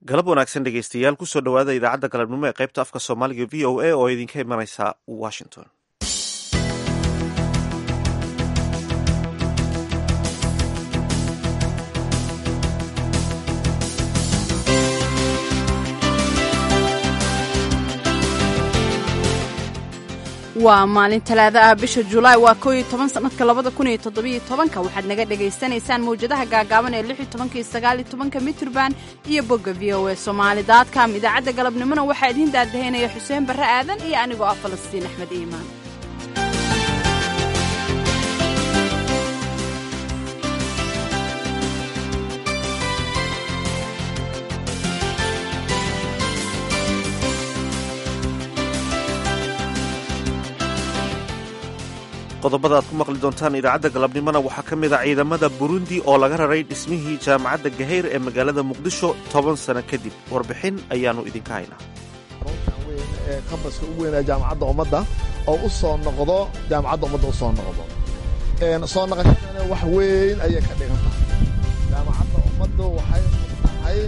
galab wanaagsan dhegeystayaal kusoo dhowaada idaacadda galabnimo ee qaybta afka soomaaliga v o a oo idinka imanaysa washington waa maalin talaada ah bisha julaay waa kooiyo toban sanadka labada kun iyo toddobiyo tobanka waxaad naga dhagaysanaysaan mawjadaha gaagaaban ee lix iyo tobanka iyo sagaal iyo tobanka mitrban iyo bogga v o a somaali daadcom idaacadda galabnimona waxaa idiin daadahaynaya xuseen barre aadan iyo anigoo ah falastiin axmed iimaan qodobada aad ku maqli doontaan idaacadda galabnimona waxaa ka mid a ciidamada burundi oo laga raray dhismihii jaamacadda gahayr ee magaalada muqdisho toban sano kadib warbixin ayaannu idinka haynaa runtan weyn ee kambaska u weynaa jaamacadda ummadda oo u soo noqdo jaamacadda ummadda u soo noqdo soo noqoshadana wax weyn ayay ka dhigan tahay jaamacadda ummaddu waxay u tahay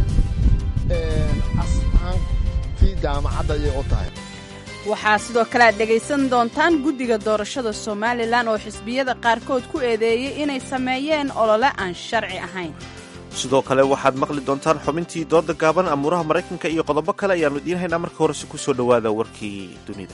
astaantii jaamacadda ayay u tahay waxaa sidoo kale aad dhegaysan doontaan guddiga doorashada somalilan oo xisbiyada qaarkood ku eedeeyey inay sameeyeen olole aan sharci ahayn sidoo kale waxaad maqli doontaan xubintii dooda gaaban amuuraha maraykanka iyo qodobo kale ayaannu idiin haynaa marka horese ku soo dhowaada warkii dunida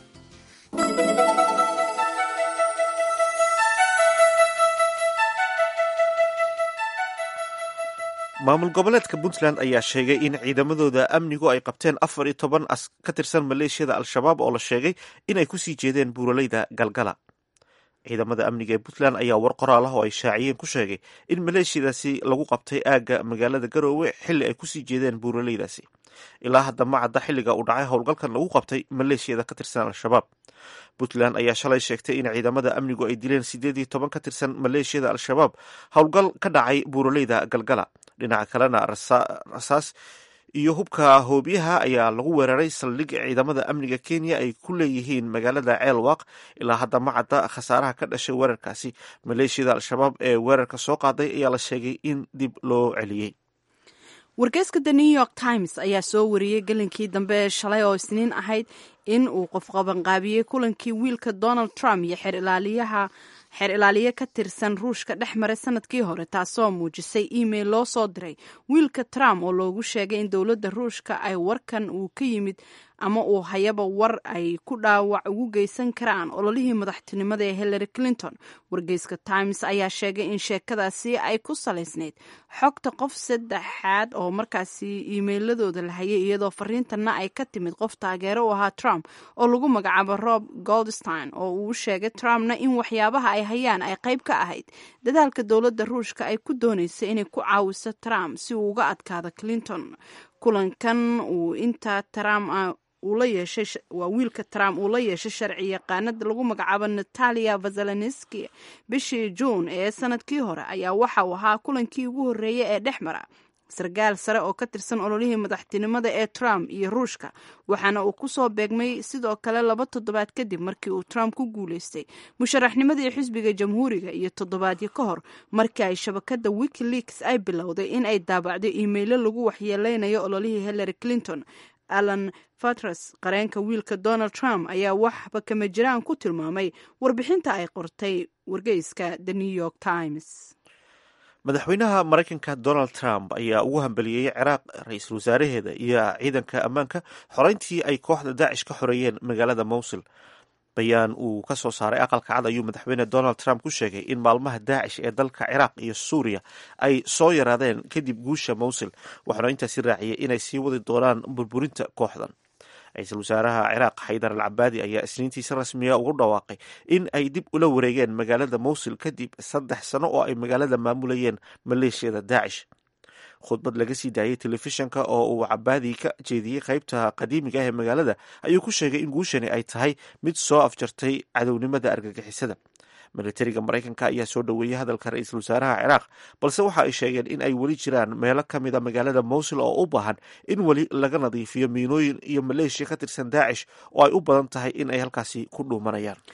maamul goboleedka puntland ayaa sheegay in ciidamadooda amnigu ay qabteen afar iyo toban ka tirsan maleeshiyada al-shabaab oo la sheegay inay kusii jeedeen buuraleyda galgala ciidamada amniga ee puntland ayaa war qoraal ah oo ay shaaciyeen ku sheegay in maleeshiyadaasi lagu qabtay aagga magaalada garoowe xilli ay kusii jeedeen buuraleydaasi ilaa hadda ma cadda xilliga uu dhacay howlgalkan lagu qabtay maleeshiyada ka tirsan al-shabaab puntland ayaa shalay sheegtay in ciidamada amnigu ay dileen siddeed iyo toban ka tirsan maleeshiyada al-shabaab howlgal ka dhacay buuraleyda galgala dhinaca kalena rasaas iyo hubka hoobiyaha ayaa lagu weeraray saldhig ciidamada amniga kenya ay ku leeyihiin magaalada ceelwaq ilaa hadda ma cadda khasaaraha ka dhashay weerarkaasi maleeshiyada al-shabaab ee weerarka soo qaaday ayaa la sheegay in dib loo celiyey wargeyska the new york times ayaa soo wariyey gelinkii dambe ee shalay oo isniin ahayd in uu qof qabanqaabiyey kulankii wiilka donald trump iyo xeer ilaaliyaha xeer ilaaliye ka tirsan ruushka dhex maray sanadkii hore taasoo muujisay email loo soo diray wiilka trump oo loogu sheegay in dowladda ruushka ay warkan uu ka yimid ama uu hayaba war ay ku dhaawac ugu geysan karaan ololihii madaxtinimada ee hillary clinton wargeyska times ayaa sheegay in sheekadaasi ay ku salaysnayd xogta qof saddexaad oo markaasi iimeyladooda la hayay iyadoo fariintana ay ka timid qof taageero u ahaa trump oo lagu magacaabo rob goldstein oo uu sheegay trumpna in waxyaabaha ay hayaan ay qayb ka ahayd dadaalka dowladda ruushka ay ku doonaysa inay ku caawiso trump si uu uga adkaado clinton kulankan uu inta trump uu la yeeshay waa wiilka trump uu la yeeshay sharci yaqaanada lagu magacaabo natalia vazelenski bishii juun ee sanadkii hore ayaa waxa uu ahaa kulankii ugu horreeyey ee dhex mara sarkaal sare oo ka tirsan ololihii madaxtinimada ee trump iyo ruushka waxaana uu ku soo beegmay sidoo kale laba toddobaad kadib markii uu trump ku guulaystay musharaxnimadii xisbiga jamhuuriga iyo toddobaadyo ka hor markii ay shabakada wikileaks ay bilowday in ay daabacdo iimaylo lagu waxyeeleynayo ololihii hillary clinton alan fatras qareenka wiilka donald trump ayaa waxba kama jiraan ku tilmaamay warbixinta ay qortay wargeyska the new york times madaxweynaha maraykanka donald trump ayaa ugu hambeliyey ciraaq ra-iisul wasaaraheeda iyo ciidanka ammaanka xoreyntii ay kooxda daacish ka xoreeyeen magaalada mowsul bayaan uu ka soo saaray aqalka cad ayuu madaxweyne donald trump ku sheegay in maalmaha daacish ee dalka ciraaq iyo suuriya ay soo yaraadeen kadib guusha mowsul waxaana intaasi raaciyey inay sii wadi doonaan burburinta kooxdan ra-iisul wasaaraha ciraaq xaydar al cabaadi ayaa isniintii si rasmiya ugu dhawaaqay in ay dib ula wareegeen magaalada mowsul kadib saddex sano oo ay magaalada maamulayeen maleeshiyada daacish khudbad laga sii daayey telefishanka oo uu cabaadi ka jeediyey qaybta qadiimiga ah ee magaalada ayuu ku sheegay in guushani ay tahay mid soo afjartay cadownimada argagixisada militariga maraykanka ayaa soo dhoweeyey hadalka ra-iisul wasaaraha ciraaq balse waxa ay sheegeen in ay weli jiraan meelo ka mid a magaalada mowsul oo u baahan in weli laga nadiifiyo miinooyin iyo maleeshiya ka tirsan daacish oo ay u badan tahay in ay halkaasi ku dhuumanayaan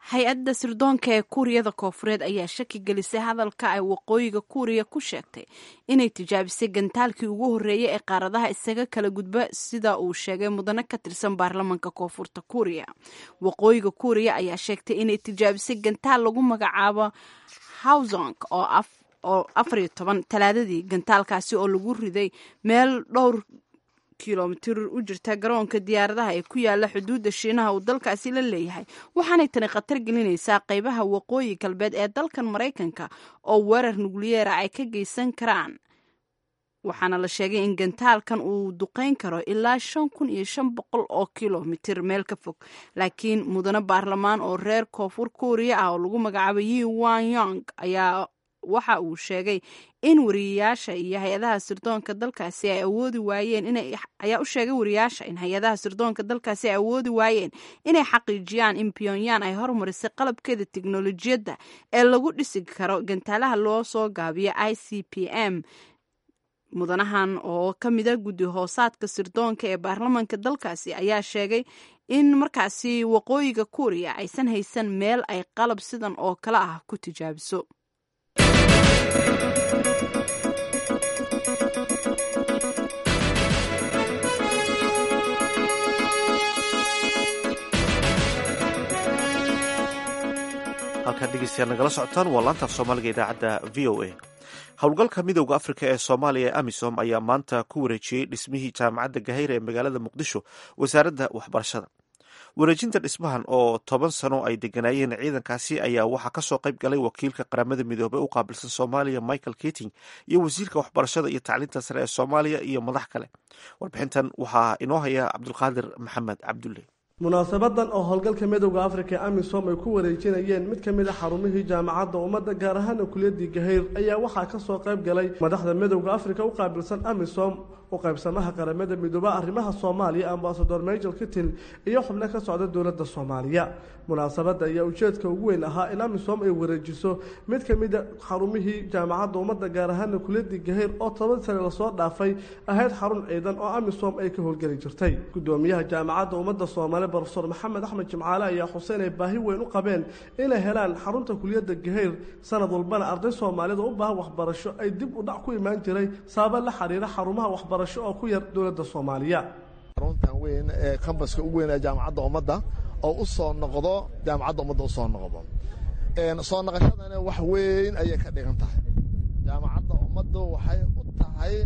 hay-adda sirdoonka ee kuuriyada koofureed ayaa shaki gelisay hadalka ay waqooyiga kuuriya ku sheegtay inay tijaabisay gantaalkii ugu horreeyay ee qaaradaha isaga kala gudba sida uu sheegay mudane ka tirsan baarlamanka koonfurta kuuriya waqooyiga kuuriya ayaa sheegtay inay tijaabisay gantaal lagu magacaabo hawsong oo oo afar iyo toban talaadadii gantaalkaasi oo lagu riday meel dhowr kilomitir u jirta garoonka diyaaradaha ee ku yaala xuduudda shiinaha uu dalkaasi la leeyahay waxaanay tani khatar gelinaysaa qaybaha waqooyi galbeed ee dalkan maraykanka oo weerar nukliyeera ay ka geysan karaan waxaana la sheegay in gantaalkan uu duqeyn karo ilaa shan kun iyo shan boqol oo kilomitir meel ka fog laakiin mudane baarlamaan oo reer koonfur kuuriya ah oo lagu magacaabo yi wan yong ayaa waxa uu sheegay in wariyayaasha iyo hay-adaha sirdoonka dalkaasi ay awoodi waayeen inay ayaa u sheegay wariyayaasha in hay-adaha sirdoonka dalkaasi ay awoodi waayeen inay xaqiijiyaan in pyongyang ay hormarisay qalabkeeda teknolojiyadda ee lagu dhisi karo gantaalaha loo soo gaabiyo i c p m mudanahan oo ka mida guddi hoosaadka sirdoonka ee baarlamanka dalkaasi ayaa sheegay in markaasi waqooyiga kuuriya aysan haysan meel ay qalab sidan oo kale ah ku tijaabiso halkaan dhegeystayaal nagala socotaan waa laantaaf soomaaliga idaacadda v o a howlgalka midowda afrika ee soomaaliya ee amisom ayaa maanta ku wareejiyey dhismihii jaamacadda gahayra ee magaalada muqdisho wasaaradda waxbarashada wareejinta dhismahan oo toban sano ay deganaayeen ciidankaasi ayaa waxaa kasoo qayb galay wakiilka qaramada midoobey u qaabilsan soomaaliya michael keting iyo wasiirka waxbarashada iyo tacliinta sare ee soomaaliya iyo madax kale warbixintan waxaa inoo haya cabdulqaadir maxamed cabdulle munaasabadan oo howlgalka midowda afrika ee amisom ay ku wareejinayeen mid ka mid a xarumihii jaamacadda ummadda gaar ahaana kuliyadii gahayr ayaa waxaa kasoo qayb galay madaxda midowda afrika u qaabilsan amisom u qaybsamaha qaramada midooba arrimaha soomaaliya ambasador major kitil iyo xubno ka socda dowladda soomaaliya munaasabadda ayaa ujeedka ugu weyn ahaa in amisom ay wareejiso mid ka mid a xarumihii jaamacadda ummadda gaar ahaana kuliyadii gahayr oo toban sane lasoo dhaafay ahayd xarun ciidan oo amisom ay ka howlgeli jirtay gudoomiyaha jaamacadda ummadda soomaaliya brofesor maxamed axmed jimcaale ayaa xuseen ay baahi weyn u qabeen inay helaan xarunta kuliyadda gahayr sanad walbana arday soomaalida u baahan waxbarasho ay dib u dhac ku imaan jiray sababa la xiriira xarumaha waxbarasho oo ku yar dowladda soomaaliya xaruntan weyn ee kambaska ugu weyn ee jaamacadda ummadda oo u soo noqdo jaamacadda ummadda u soo noqdo soo noqoshadana wax weyn ayay ka dhigan tahay jaamacadda ummaddu waxay u tahay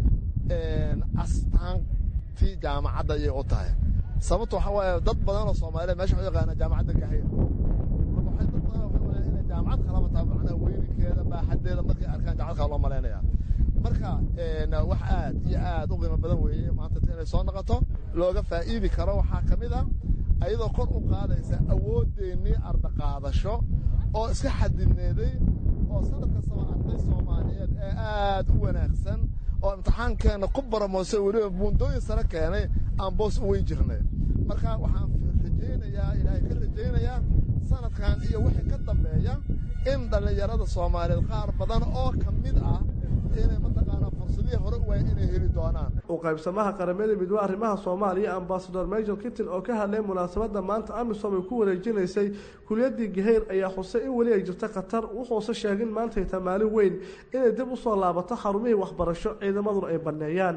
astaantii jaamacadda ayay u tahay sababto waxaa waaye dad badan oo soomaaliya mesha waxu yaqaanaa jaamacadda gahayr marka waxay dad badan waxay malayan inay jaamacad kalaba tahay macnaha weynikeeda baaxaddeeda markay arkaan jaamacad kala loo malaynaya marka wax aad iyo aad u qiimo badan weeye maanta inay soo noqoto looga faa'iidi karo waxaa ka mid a ayadoo kor u qaadaysa awoodeennii ardaqaadasho oo iska xadidneeday oo sanad kastaba arday soomaaliyeed ee aad u wanaagsan oo imtixaankeenna ku baramoosay weliba buundooyin sare keenay aan boos u weyn jirnay marka waxaan rajaynayaa ilaahay ka rajaynayaa sanadkan iyo wixii ka dambeeya in dhallinyarada soomaaliyeed qaar badan oo ka mid ah inay mataqaanaa fursadihii hore u waaya inay heli doonaan u qaybsamaha qaramada midoobe arrimaha soomaaliya ambasador major kitin oo ka hadlay munaasabadda maanta amisom ay ku wareejinaysay kuliyadii gahayr ayaa xusay in weli ay jirto khatar wuxuuse sheegin maantay tamaalin weyn inay dib u soo laabato xarumihii waxbarasho ciidamaduna ay banneeyaan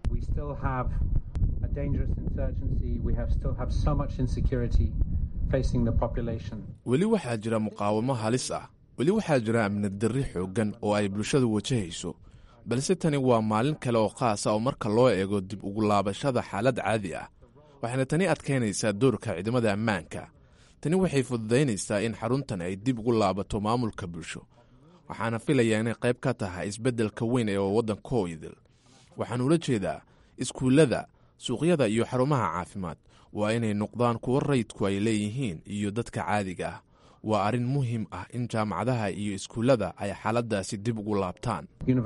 weli waxaa jira muqaawamo halis ah weli waxaa jira amnid darri xooggan oo ay bulshadu wajahayso balse tani waa maalin kale oo khaasa oo marka loo eego dib ugu laabashada xaalad caadi ah waxayna tani adkaynaysaa doorka ciidamada ammaanka tani waxay fududaynaysaa in xaruntan ay dib ugu laabato maamulka bulsho waxaana filayaa inay qayb ka tahay isbeddelka weyn ee waddankoo idil waxaan ula jeedaa iskuullada suuqyada iyo xarumaha caafimaad waa inay noqdaan kuwo rayidku ay leeyihiin iyo dadka caadiga ah waa arrin muhiim ah in jaamacadaha iyo iskuullada ay xaaladdaasi dib ugu laabtaan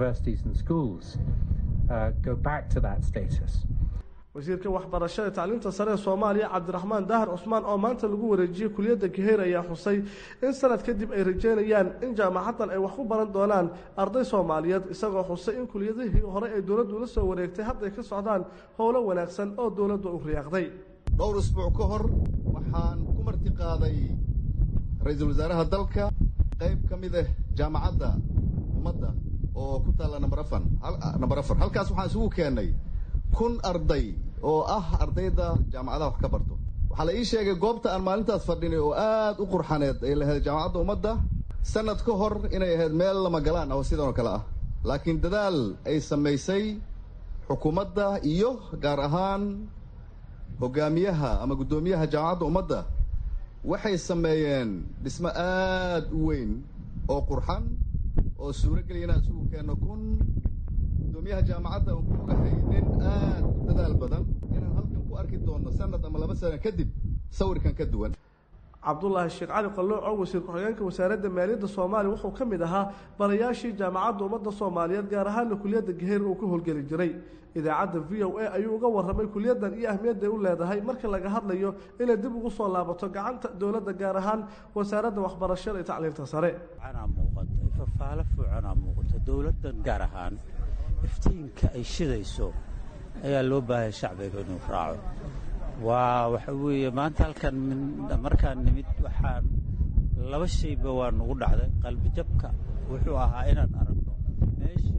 wasiirka waxbarashada tacliinta sare ee soomaaliya cabdiraxmaan daahir cusmaan oo maanta lagu wareejiyey kuliyadda gaheyr ayaa xusay in sanad kadib ay rajeynayaan in jaamacaddan ay wax ku baran doonaan arday soomaaliyeed isagoo xusay in kuliyadihii hore ay dowladdu la soo wareegtay hadday ka socdaan howlo wanaagsan oo dowladdu u riyaaqday dhowr isbuuc ka hor waxaan ku martiqaaday ra-iisul wasaaraha dalka qayb ka mid ah jaamacadda ummadda oo ku taalla number afar number afar halkaas waxaan isugu keennay kun arday oo ah ardayda jaamacadaha wax ka barto waxaa la ii sheegay goobta aan maalintaas fadhinay oo aad u qurxaneed ay lahayd jaamacadda ummadda sanad ka hor inay ahayd meel lama galaan ah oo sidan oo kale ah laakiin dadaal ay samaysay xukuumadda iyo gaar ahaan hogaamiyaha ama guddoomiyaha jaamacadda ummadda waxay sameeyeen dhismo aad u weyn oo qurxan oo suuro geliya inaan isugu keenno kun guddoomiyaha jaamacadda aan ku ogahay nin aad u dadaal badan inaan halkan ku arki doonno sanad ama laba sano kadib sawirkan ka duwan cabdulaahi sheekh cali qalooc oo wasiir ku-xigeenka wasaaradda maaliyadda soomaaliya wuxuu ka mid ahaa barayaashii jaamacadda ummadda soomaaliyeed gaar ahaana kuliyadda gaheer uu ka howlgeli jiray idaacadda v o a ayuu uga warramay kuliyaddan iyo ahmiyadday u leedahay marka laga hadlayo inay dib ugu soo laabato gacanta dowladda gaar ahaan wasaaradda waxbarashada iyo tacliinta sare muuqata fafaalo fuucanaa muuqata dowladdan gaar ahaan iftiinka ay shidayso ayaa loo baahaya shacbiga inuu raaco waa waxa weeye maanta halkan markaan nimid waxaan laba shayba waa nagu dhacday qalbijabka wuxuu ahaa inaan aragno meeshii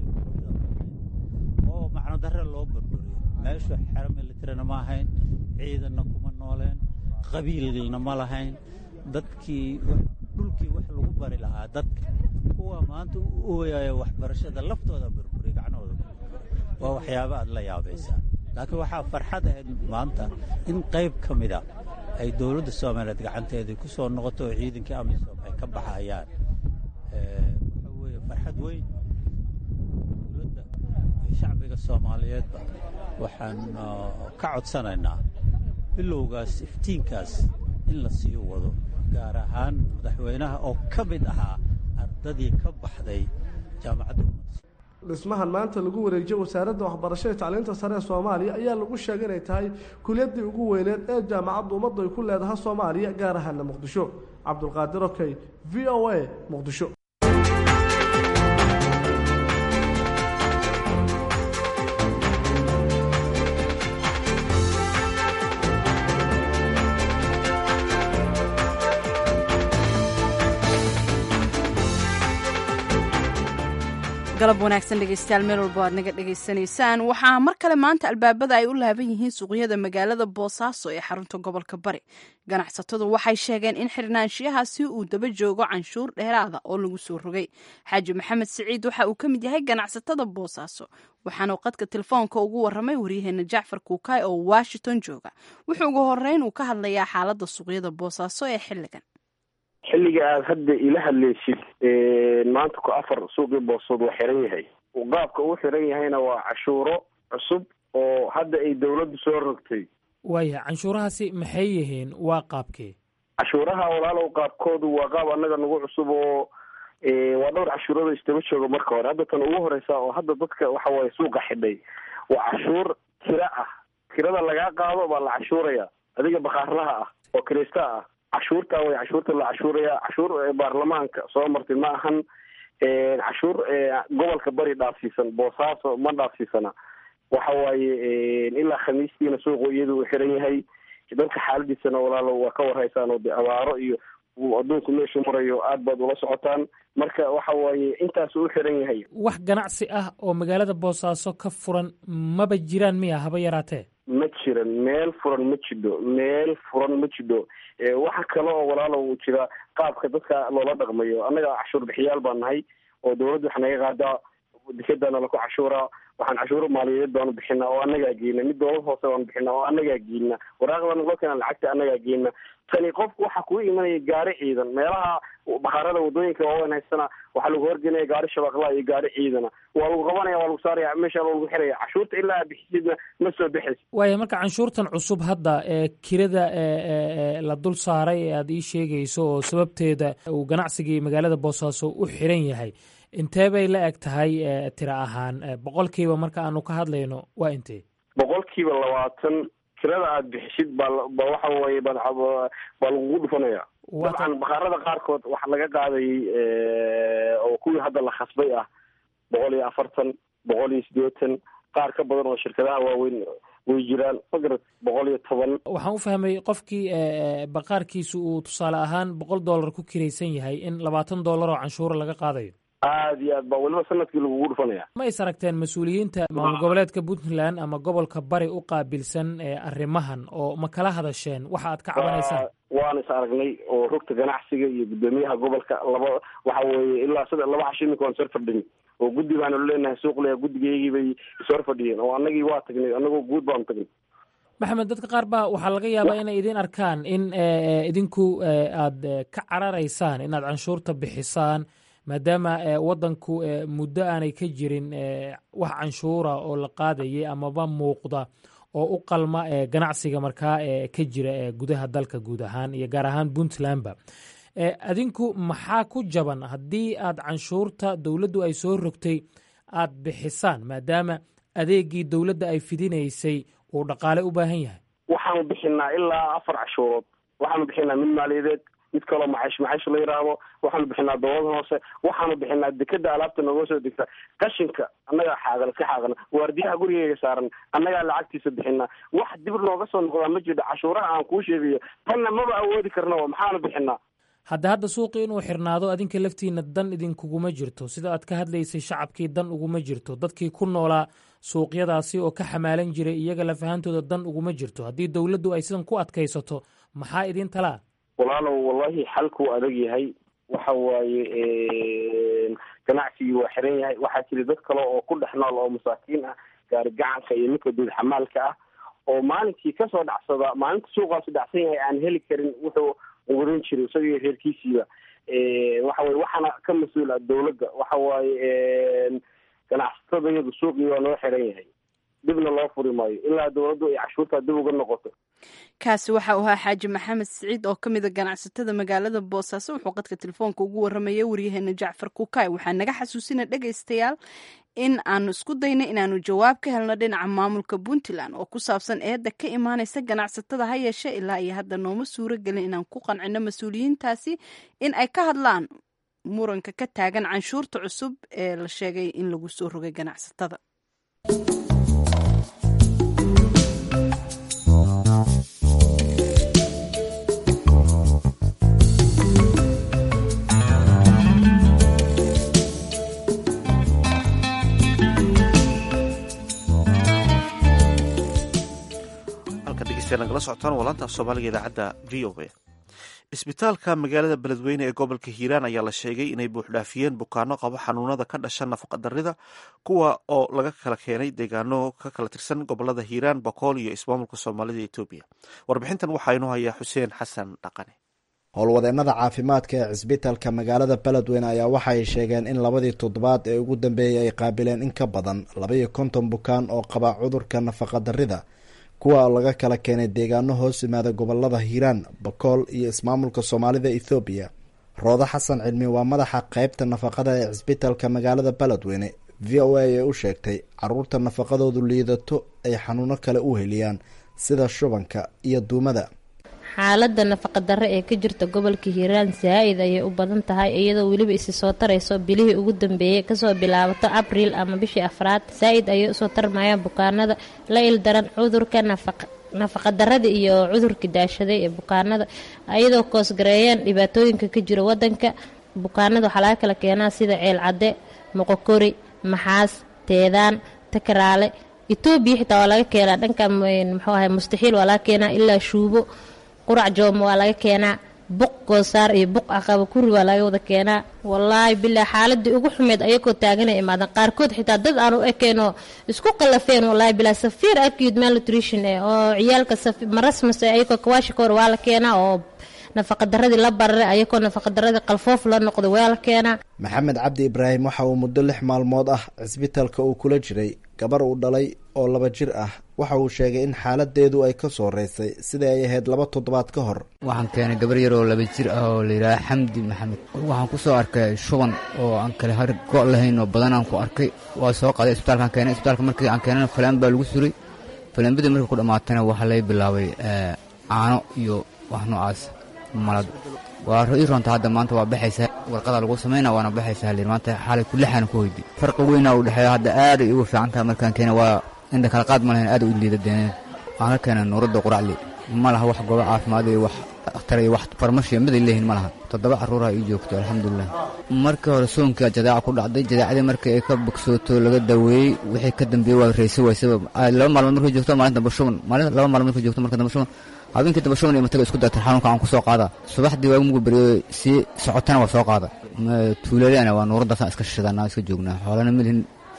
oo macno darre loo burburiyo meeshu xero militarina ma ahayn ciidanna kuma nooleen qabiilna ma lahayn dadkii dhulkii wax lagu bari lahaa dadka kuwa maanta u ooyaya waxbarashada laftooda burburiya gacnahooda waa waxyaaba aad la yaabaysaa laakiin waxaa farxad ahayd maanta in qayb ka mida ay dowladda soomaaliyeed gacanteedii ku soo noqoto oo ciidankii amisom ay ka baxayaan waxa weeye farxad weyn dowladda iyo shacbiga soomaaliyeedba waxaan ka codsanaynaa bilowgaas iftiinkaas in la sii wado gaar ahaan madaxweynaha oo ka mid ahaa ardadii ka baxday jaamacadda ummadda dhismahan maanta lagu wareejiyo wasaaradda waxbarashada tacliinta sare ee soomaaliya ayaa lagu sheegay inay tahay kuliyaddii ugu weyneed ee jaamacadda ummaddu ay ku leedahay soomaaliya gaar ahaana muqdisho cabdulqaadir okey v o a muqdisho galab wanaagsan dhegeystayaal meel walbo aad naga dhegaysanaysaan waxaa mar kale maanta albaabada ay u laaban yihiin suuqyada magaalada boosaaso ee xarunta gobolka bari ganacsatadu waxay sheegeen in xirnaanshiyahaasi uu daba joogo canshuur dheeraada oo lagu soo rogay xaaji maxamed siciid waxa uu ka mid yahay ganacsatada boosaaso waxaanu qadka telefoonka ugu waramay waryaheena jacfar kuukaay oo washington jooga wuxuu ugu horeyn uu ka hadlayaa xaalada suuqyada boosaaso ee xiligan xilliga aad hadda ila hadlaysid maanta ku afar suuqii boosood waa xiran yahay qaabka uu xiran yahayna waa cashuuro cusub oo hadda ay dawladdu soo rogtay waaya canshuurahaasi maxay yihiin waa qaabkee cashuuraha walaalow qaabkoodu waa qaab annaga nagu cusub oo waa dhowr cashuurada istaba jooga marka hore hadda tan ugu horeysa oo hadda dadka waxa waaye suuqa xidhay waa cashuur tira ah tirada lagaa qaado baa la cashuuraya adiga bakaarlaha ah oo kirista ah cashuurta way cashuurta la cashuuraya cashuur baarlamaanka soo martay ma ahan cashuur gobolka bari dhaafsiisan boosaaso ma dhaafsiisana waxa waaye ilaa khamiistiina suuqu iyadu uu xiran yahay dadka xaaladiisana walaalo waa ka warhaysaan oo de abaaro iyo adduunku meeshu marayo aad baad ula socotaan marka waxa waaye intaas u xiran yahay wax ganacsi ah oo magaalada boosaaso ka furan maba jiraan miya haba yaraatee ma jiran meel furan ma jidho meel furan ma jidho waxa kale oo walaalo uu jira qaabka dadka loola dhaqmayo annaga cashuur bixiyaal baan nahay oo dawladda wax naga qaadaa dekedana laku cashuuraa waxaan cashuuro maaliyadeed baanu bixina oo annagaa geyna mid dowlad hoose baanu bixina oo annagaa geyna waraaqdana loo keena lacagta annagaa geyna tani qofku waxaa kuu imanaya gaari ciidan meelaha bakaarada wadooyinka waaweyn haystana waxaa lagu horgelinaya gaari shabaqlaa iyo gaari ciidana waa lagu qabanaya waa lagu saaraya meesha lagu xiraya cashuurta ilaa aad bixisidna ma soo bixaysa waaya marka canshuurtan cusub hadda ee kirada la dul saaray ee aad ii sheegayso oo sababteeda uu ganacsigii magaalada boosaaso u xiran yahay intee bay la eg tahay tira ahaan boqolkiiba marka aanu ka hadlayno waa intee boqolkiiba labaatan kirada aad bixisid baa ba waxa weeye baa baa lagugu dhufanaya dabcan bakaarada qaarkood waxa laga qaadayay oo kuwii hadda la khasbay ah boqol iyo afartan boqol iyo siddeetan qaar ka badan oo shirkadaha waaweyn way jiraan magarad boqol iyo toban waxaan u fahmay qofkii baqaarkiisu uu tusaale ahaan boqol dollar ku kiraysan yahay in labaatan dollar oo canshuura laga qaadayo aada iyo aad baa weliba sanadkii lagugu dhufanaya ma is aragteen mas-uuliyiinta maamul goboleedka puntland ama gobolka bari u qaabilsan arrimahan oo ma kala hadasheen waxa aad ka cabanaysaan waan is aragnay oo rugta ganacsiga iyo guddoomiyaha gobolka laba waxa weeye ilaa sida laba cashi iminka waan sor fadhin oo guddi baanu leenahay suuqlea guddigaygii bay ishor fadhiyeen oo annagii waa tagnay annagoo guud baanu tagnay maxamed dadka qaar baa waxaa laga yaabaa inay idin arkaan in idinku aad ka cararaysaan inaad canshuurta bixisaan maadaama waddanku muddo aanay ka jirin wax canshuura oo la qaadayay amaba muuqda oo u qalma ganacsiga markaa ka jira gudaha dalka guud ahaan iyo gaar ahaan puntlandba adinku maxaa ku jaban haddii aad canshuurta dowladdu ay soo rogtay aad bixisaan maadaama adeegii dowladda ay fidinaysay uu dhaqaale u baahan yahay waxaanu bixinaa ilaa afar cashuurood waxaanu bixinaa mid maaliyadeed mid kaloo macash macash la yidhaahdo waxaanu bixinaa dowlada hoose waxaanu bixinaa dekeda alaabta nooga soo degta qashinka annagaa xaagan iska xaaqana waardiyaha gurigeyga saaran annagaa lacagtiisa bixinaa wax dib nooga soo noqdaa ma jirto cashuuraha aan kuu sheegayo tanna maba awoodi karna maxaanu bixinaa hadda hadda suuqii inuu xirnaado adinka laftiina dan idinkuguma jirto sida aad ka hadlaysay shacabkii dan uguma jirto dadkii ku noolaa suuqyadaasi oo ka xamaalan jiray iyaga lafahantooda dan uguma jirto haddii dowladdu ay sidan ku adkaysato maxaa idin talaa walaalow wallahi xalkuu adag yahay waxa waaye ganacsigii waa xiran yahay waxaa jira dad kale oo ku dhex nool oo masaakiin ah gaari gacanka iyo midka duud xamaalka ah oo maalinkii kasoo dhacsada maalinta suuqaasu dhacsan yahay aan heli karin wuxuu wadan jiray isagii reerkiisiiba waxa weye waxaana ka mas-uul ah dowladda waxa waaye ganacsatada iyadu suuqii waa noo xiran yahay dibna loo furi maayo ilaa dowladdu ay cashuurtaa dib uga noqoto kaasi waxa uu ahaa xaaji maxamed siciid oo ka mid a ganacsatada magaalada boosaaso wuxuu qadka telefoonka ugu warramaya waryaheena jacfar kukaay waxaa naga xasuusina dhegaystayaal in aanu isku daynay inaanu jawaab ka helno dhinaca maamulka puntland oo ku saabsan eedda ka imaanaysa ganacsatada ha yeeshe ilaa iyo hadda nooma suuro gelin inaan ku qancino mas-uuliyiintaasi in ay ka hadlaan muranka ka taagan canshuurta cusub ee la sheegay in lagu soo rogay ganacsatada nagala socotaan walaanta af soomaaliga idaacadda v o a isbitaalka magaalada beledweyne ee gobolka hiiraan ayaa la sheegay inay buuxdhaafiyeen bukaano qabo xanuunada ka dhasha nafaqadarrida kuwa oo laga kala keenay deegaano ka kala tirsan gobolada hiiraan bokool iyo ismaamulka soomaalida etoobiya warbixintan waxaa inoo hayaa xuseen xasan dhaqane howlwadeennada caafimaadka ee cisbitaalka magaalada beledweyne ayaa waxaay sheegeen in labadii toddobaad ee ugu dambeeyey ay qaabileen in ka badan labaiyo konton bukaan oo qaba cudurka nafaqadarrida kuwa laga kala keenay deegaano hoos yimaada gobolada hiiraan bakool iyo ismaamulka soomaalida ethoobiya roodo xasan cilmi waa madaxa qeybta nafaqada ee cisbitaalka magaalada beledweyne v o a ee u sheegtay caruurta nafaqadoodu liidato ay xanuuno kale u heliyaan sida shubanka iyo duumada xaaladda nafaqa-darre ee ka jirta gobolka hiiraan saa-id ayay u badan tahay iyadoo weliba isi soo tarayso bilihii ugu dambeeyey kasoo bilaabato abriil ama bishii afraad saa-id ayay usoo tarmayaan bukaanada la ildaran cudurka nafaqa nafaqa-darrada iyo cudurka daashaday ee bukaanada iyadoo koosgareeyeen dhibaatooyinka ka jira wadanka bukaanada waxaa laga kala keenaa sida ceel cadde moqokori maxaas teedaan takaraale etoobiya xitaa waa laga keenaa dhanka muxuu ahay mustaxiil waa laga keenaa ilaa shuubo qurac jooma waa laga keenaa buq goosaar iyo buq aqaba kuri waa laga wada keenaa wallaahi bilaa xaaladii ugu xumeed ayagoo taaganay imaadan qaarkood xitaa dad aan u ekeenoo isku qalafeen wallaahi bilaa safiir acute malnutrition eh oo ciyaalka marasmase ayagoo kawaashikoor waa la keenaa oo nafaqadaradii la bararay ayagoo nafaqadaradii qalfoof la noqday waa la keenaa maxamed cabdi ibraahim waxa uu muddo lix maalmood ah cisbitaalka uu kula jiray gabar uu dhalay oo laba jir ah waxa uu sheegay in xaaladeedu ay ka soo reysay sidai ay ahayd laba toddobaad ka hor waxaan keenay gabar yar oo laba jir ah oo layidhaaha xamdi maxamed waxaan ku soo arkay shuban oo aan kale har go' lahayn oo badan aan ku arkay waa soo qaaday isbitaalkaan keenay isbitaalka markii aan keenana falaan baa lagu suray falaanbadii markii ku dhammaatana waxaa laga bilaabay caano iyo wax noocaas malad waa ii roonta hadda maanta waa baxaysaa warqadaa lagu samayna waana baxaysaa halir maanta xaalay kulixaana ku hoydi farqi weynaa u dhexeeya hadda aaday ugu fiican tahay markaan keena waa indha kala qaad ma lahayn aad u liidadeeneen waxaan ka keenay nuuradda quracli ma laha wax goobo caafimaad iyo wax akhtar iyo wax farmashiya miday leeyihin ma laha toddoba carruuraha ii joogto alxamdulilah markii hore soonkaa jadaaca ku dhacday jadaacadii markii ay ka bogsooto laga daweeyey wixii ka dambeeyey waa raysa waysaba laba maalmood markay joogto maalin damba shuban maalin laba maalmood markay joogto marka damba shuban habeenkii damba shuban iyo mataga isku dartar xanuunka aan ku soo qaada subaxdii waagu mugu beriyo sii socotana waa soo qaada tuuladana waa nuuraddaasaan iska shishadana iska joognaa xoolana malihin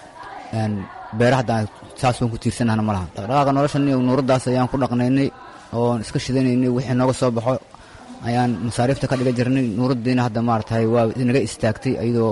beera hadda saas waan ku tiirsanahna ma laha dhaqdhaqaaqa noloshan iyo nuuraddaas ayaan ku dhaqnaynay oon iska shidanaynay wixii nooga soo baxo ayaan masaariifta ka dhiga jirnay nuuraddiina hadda maaragtay waa naga istaagtay iyadoo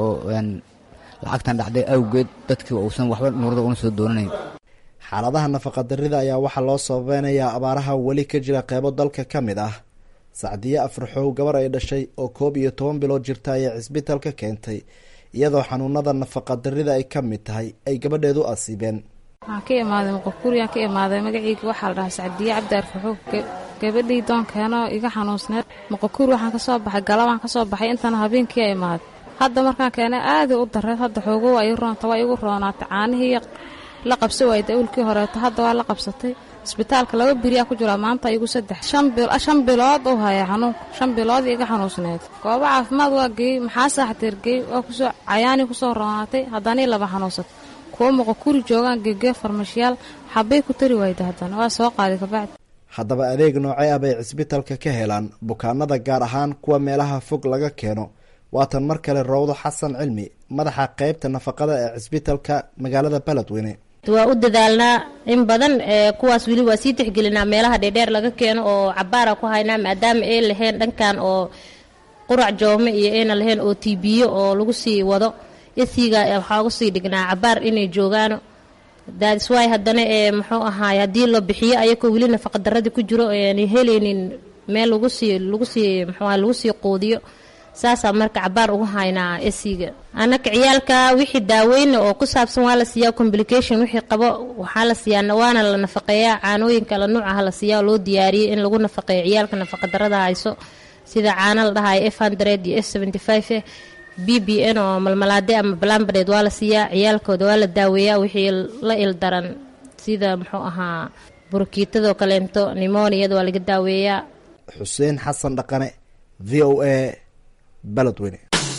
lacagtan dhacday awgeed dadkii uusan waxba nuurada una soo doonanayn xaaladaha nafaqadarrida ayaa waxaa loo sababeynayaa abaaraha weli ka jira qeybo dalka ka mid ah sacdiye afraxow gabar ay dhashay oo koob iyo toban bilood jirta ayay cisbitalka keentay iyadoo xanuunada nafaqadarrida ay ka mid tahay ay gabadheedu asiibeen waxaan ka imaaday muqakuuriyaan ka imaaday magaceyga waxaa la dhahaa sacdiye cabdi arfaxow gabadhii doonkeenoo iga xanuunsneed muqakuur waxaan ka soo baxay galabaan ka soo baxay intana habeenkii imaaday hadda markaan keenay aaday u dareed hadda xoogo waa ii roonta waa igu roonaatay caanihii la qabsa waayda awlkii horeeto hadda waa la qabsatay isbitaalka laba beriyaa ku jiraa maanta igu saddex shan bilood u haya xanuunka shan bilood iga xanuunsneed goobo caafimaad waa geeyey maxaa saaxteer geey waa kusoo cayaanii kusoo roonaatay haddanii laba xanuunsatay kuwa muqakuri joogaan geegee farmashiyaal xabbay ku tari waayda haddana waa soo qaaday kabacdi haddaba adeeg noocee ah bay cisbitalka ka helaan bukaanada gaar ahaan kuwa meelaha fog laga keeno waatan mar kale rowdo xasan cilmi madaxa qeybta nafaqada ee cisbitalka magaalada beledweyne waa u dadaalnaa in badan kuwaas weli waa sii tixgelinaa meelaha dheerdheer laga keeno oo cabaara ku haynaa maadaama ay lahayn dhankan oo qurac joome iyo ayna lahayn oo tibiyo oo lagu sii wado isiga waxaa uga sii dhignaa cabaar inay joogaano daadiswaay haddana ee muxuu ahaay haddii la bixiyo ayakoo weli nafaqadaradii ku jiro aanay helaynin meel lagu sii lagu sii muxuu aha lagu sii quudiyo saasaa marka cabaar ugu haynaa esiga annaka ciyaalka wixii daaweyna oo ku saabsan waa la siiyaa complication wixii qabo waxaa la siiyaa waana la nafaqeeyaa caanooyin kala nuuc ah la siiyaa oo loo diyaariyey in lagu nafaqeeyo ciyaalka nafaqadarada hayso sida caano la dhahayo f hundred iyo f seventy five eh b b n oo malmalaade ama balambadeed waa la siiyaa ciyaalkooda waa la daaweeyaa wixii la ildaran sida muxuu ahaa burukiitadoo kaleento nimoniyada waa laga daaweeyaa xuseen xasan dhaqane v o a beledweyne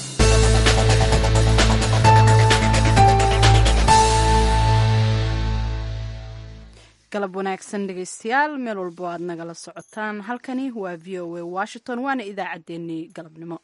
galab wanaagsan dhegeystayaal meel walbo aad nagala socotaan halkani waa v o a washington waana idaacaddeenii galabnimo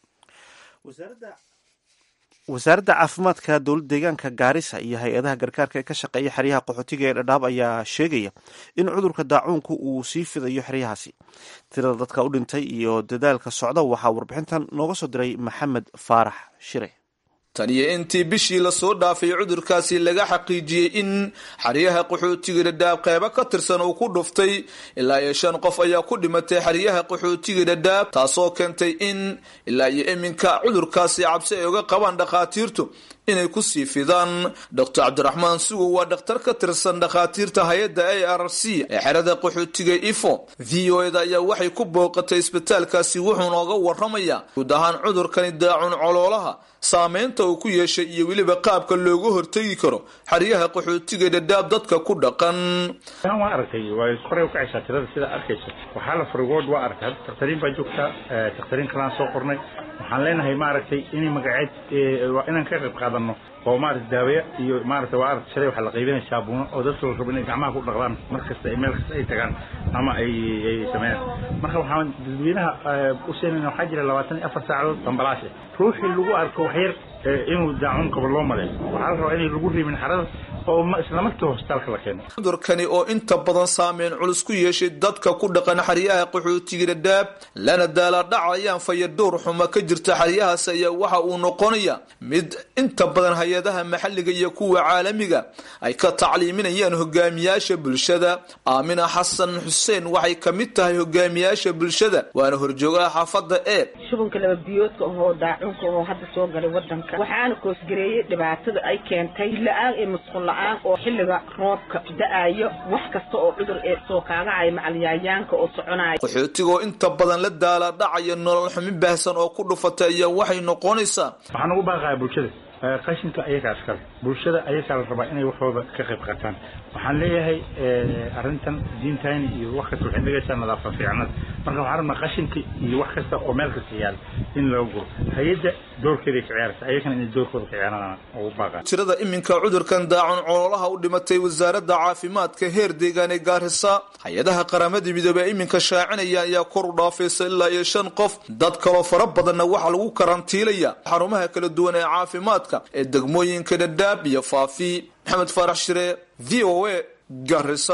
wasaaradda caafimaadka dowlad deegaanka gaarisa iyo hay-adaha gargaarka ee ka shaqeeya xeryaha qaxootiga ee dhadhaab ayaa sheegaya in cudurka daacuunku uu sii fidayo xeryahaasi tirada dadka u dhintay iyo dadaalka socda waxaa warbixintan nooga soo diray maxamed faarax shire tan iyo intii bishii lasoo dhaafay cudurkaasi laga xaqiijiyey in xeryaha qaxootiga dhadhaab qeybo ka tirsan uu ku dhuftay ilaa iyo shan qof ayaa ku dhimatay xeryaha qaxootiga dhadhaab taasoo keentay in ilaa iyo iminka cudurkaasi cabsi ay uga qabaan dhakhaatiirtu inay ku sii fidaan doctor cabdiraxmaan sugow waa dhakhtar ka tirsan dhakhaatiirta hay-adda a r c ee xerada qaxootiga ifo v o eda ayaa waxay ku booqatay isbitaalkaasi wuxuu nooga waramayaa guud ahaan cudurkani daacun coloolaha saameynta uu ku yeeshay iyo weliba qaabka looga hortegi karo xeryaha qaxootiga dhadhaab dadka ku dhaqan waa aragtay waa koray ukacaysaa tirada sidaa arkaysa waxaa la farigood waa aragtay hadda dakhtariin baa joogtaa dakhtariin kalaan soo qornay waxaan leenahay maaragtay inay magaceed waa inaan ka qayb qaadano oo maarata daaweya iyo maarata waa aragtay shalay waxaa la qaybinaya saabuuno oo dadka la rabo inay gacmaha ku dhaqdaan mar kasta ay meel kasta ay tagaan ama ay ay sameeyaan marka waxaan dadweynaha u seenayna waxaa jira labaatan iyo afar saacadood dambalaashe ruuxii lagu arko waxyar inuu daacun qabo loo maleeyo waxaa la rabaa inay lagu riibin xarada oo isla markii hosbitaalka la keeno cudurkani oo inta badan saameyn culus ku yeeshay dadka ku dhaqan xeryaha qaxootiga dhadhaab lana daala dhacayaan fayadhowr xuma ka jirta xeryahaas ayaa waxa uu noqonaya mid inta badan hay-adaha maxalliga iyo kuwa caalamiga ay ka tacliiminayaan hogaamiyaasha bulshada aamina xasan xuseen waxay ka mid tahay hogaamiyaasha bulshada waana horjoogaha xaafadda ee shubanka laba biyoodka ahoo daacunka ahoo hadda soo galay wadanka waxaana koosgareeyey dhibaatada ay keentay la-aan iyo musqul la-aan oo xilliga roobka da-ayo wax kasta oo cudur ee soo kaagacaya macalyayaanka oo soconaya qaxootiga oo inta badan la daala dhacaya nolol xumi baahsan oo ku dhufatay ayaa waxay noqonaysaa waxaan ugu baaqaya bulshada qashinka ayagaa iskale bulshada ayagaa la rabaa inay waxooda ka qayb qaataan waxaan leeyahay arrintan diintayni iyo wax kasta waxay dhigaysaa nadaafad fiicnada marka waxaan rabnaa qashinka iyo wax kasta oo meel kasta yaala in loo guro hay-adda doorkeeday ka ciyaaraysa ayagana inay doorkooda ka ciyaaraan ugu baaqaan tirada iminka cudurkan daacun cololaha u dhimatay wasaaradda caafimaadka heer deegaan ee gaarisa hay-adaha qaramada midoobey iminka shaacinaya ayaa kor u dhaafaysa ilaa iyo shan qof dad kaloo fara badanna waxaa lagu karantiilaya xarumaha kala duwan ee caafimaadka ee degmooyinka dhadhaab iyo faafi maxamed faarax shire v o a garisa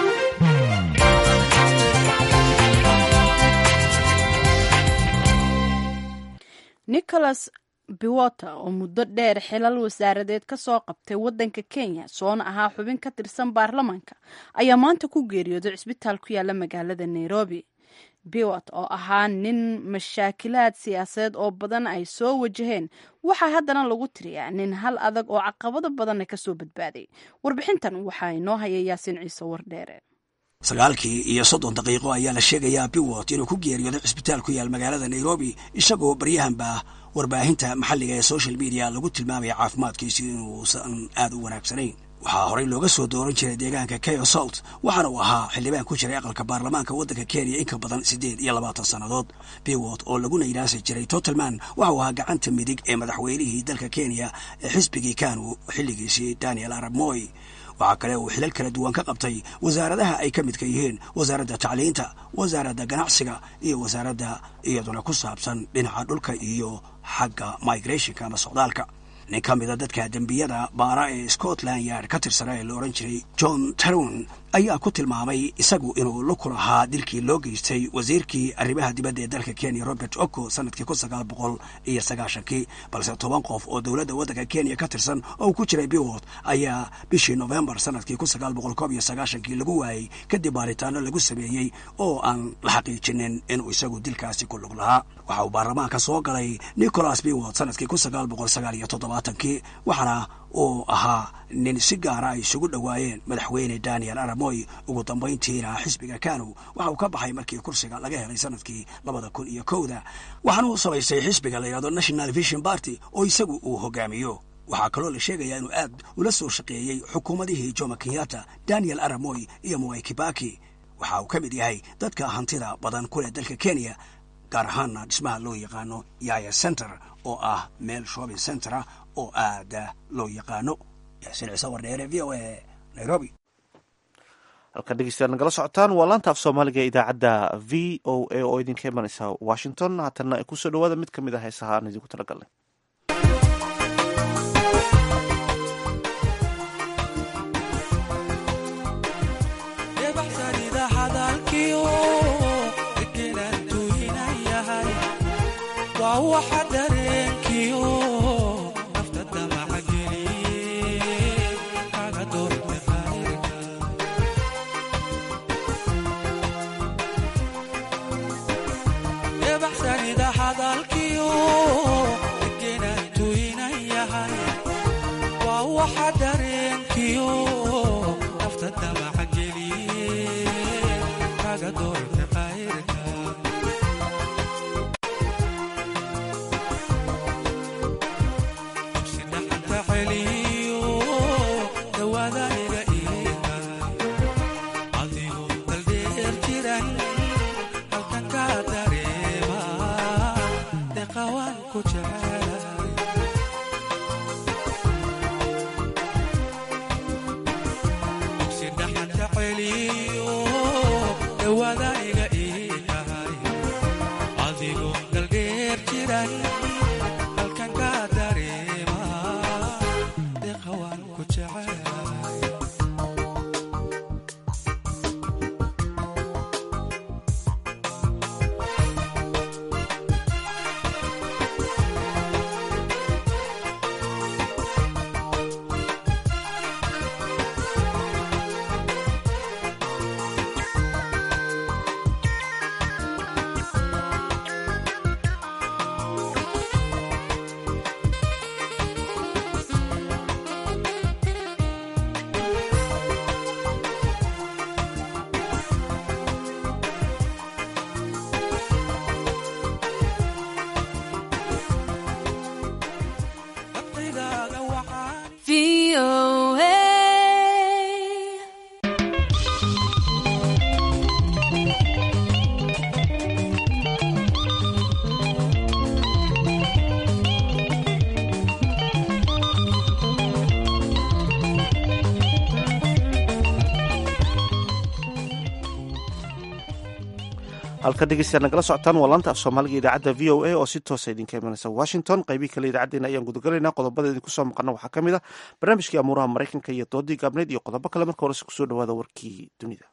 nicholas biwota oo muddo dheer xilal wasaaradeed ka soo qabtay waddanka kenya soona ahaa xubin ka tirsan baarlamaanka ayaa maanta ku geeriyooday cisbitaal ku yaala magaalada nairobi biwot oo ahaa nin mashaakilaad siyaasadeed oo badan ay soo wajaheen waxaa haddana lagu tiriyaa nin hal adag oo caqabado badanna kasoo badbaaday warbixintan waxaa inoo haya yaasiin ciise wardheere sagaalkii iyo soddon daqiiqo ayaa la sheegayaa biwot inuu ku geeriyooday cisbitaal ku yaal magaalada nairobi isagoo baryahanba warbaahinta maxalliga ee social media lagu tilmaamaya caafimaadkiisu inuusan aad u wanaagsanayn waxaa horey looga soo dooran jiray deegaanka kayo salt waxaana uu ahaa xildhibaan ku jiray aqalka baarlamaanka waddanka kenya in ka badan siddeed iyo labaatan sannadood biwot oo laguna yidhaasi jiray totalman waxa uu ahaa gacanta midig ee madaxweynihii dalka kenya ee xisbigii kanu xilligiisii daniel arab moy waxaa kale uu xilal kala duwan ka qabtay wasaaradaha ay ka midka yihiin wasaaradda tacliinta wasaaradda ganacsiga iyo wasaaradda iyaduna ku saabsan dhinaca dhulka iyo xagga migrationka ama socdaalka nin ka mida dadka dembiyada baara ee scotland yard ka tirsana ee la odhan jiray john taron ayaa ku tilmaamay isagu inuu la kulahaa dilkii loo geystay wasiirkii arrimaha dibadda ee dalka kenya robert oko sanadkii kun sagaal boqol iyo sagaashankii balse toban qof oo dowladda waddanka kenya ka tirsan oo ku jiray biwot ayaa bishii novembar sanadkii kun sagaal boqol koob iyo sagaashankii lagu waayey kadib baaritaano lagu sameeyey oo aan la xaqiijinin inuu isagu dilkaasi ku lug lahaa waxa uu baarlamaanka soo galay nicholas biwot sanadkii kun sagaal boqol sagaal iyo toddobaatankii waxaana uu ahaa nin si gaara ay isugu dhowaayeen madaxweyne daniel aramoy ugu dambayntiina xisbiga kanu waxa uu ka baxay markii kursiga laga helay sanadkii labada kun iyo kowda waxaana uu samaystay xisbiga la yidhahdo national vision party oo isagu uu hogaamiyo waxaa kaloo la sheegayaa inuu aad ula soo shaqeeyey xukuumadihii jomo kenyatta daniel aramoy iyo mwai kibaki waxa uu ka mid yahay dadka hantida badan kuleh dalka kenya gaar ahaana dhismaha loo yaqaano yaya center oo ah meel shopping center ah oo aada loo yaqaano yaasiin ciise wardheere v o a nairobi halkan dhegeystayaal nagala socotaan waa laanta af soomaaliga ee idaacadda v o a oo idinka imanaysa washington haatanna kusoo dhawaada mid ka mid ah heesaha aan idinku talagalnay halka dhegeystayaad nagala socotaan waa laanta af soomaaliga idaacadda v o a oo si toosa idinka imanaysa washington qaybihii kale idaacaddeenna ayaan gudagalaynaa qodobada idinku soo maqana waxaa ka mid ah barnaamijkii amuuraha maraykanka iyo doodii gaabneed iyo qodobo kale marka horese kusoo dhawaada warkii dunida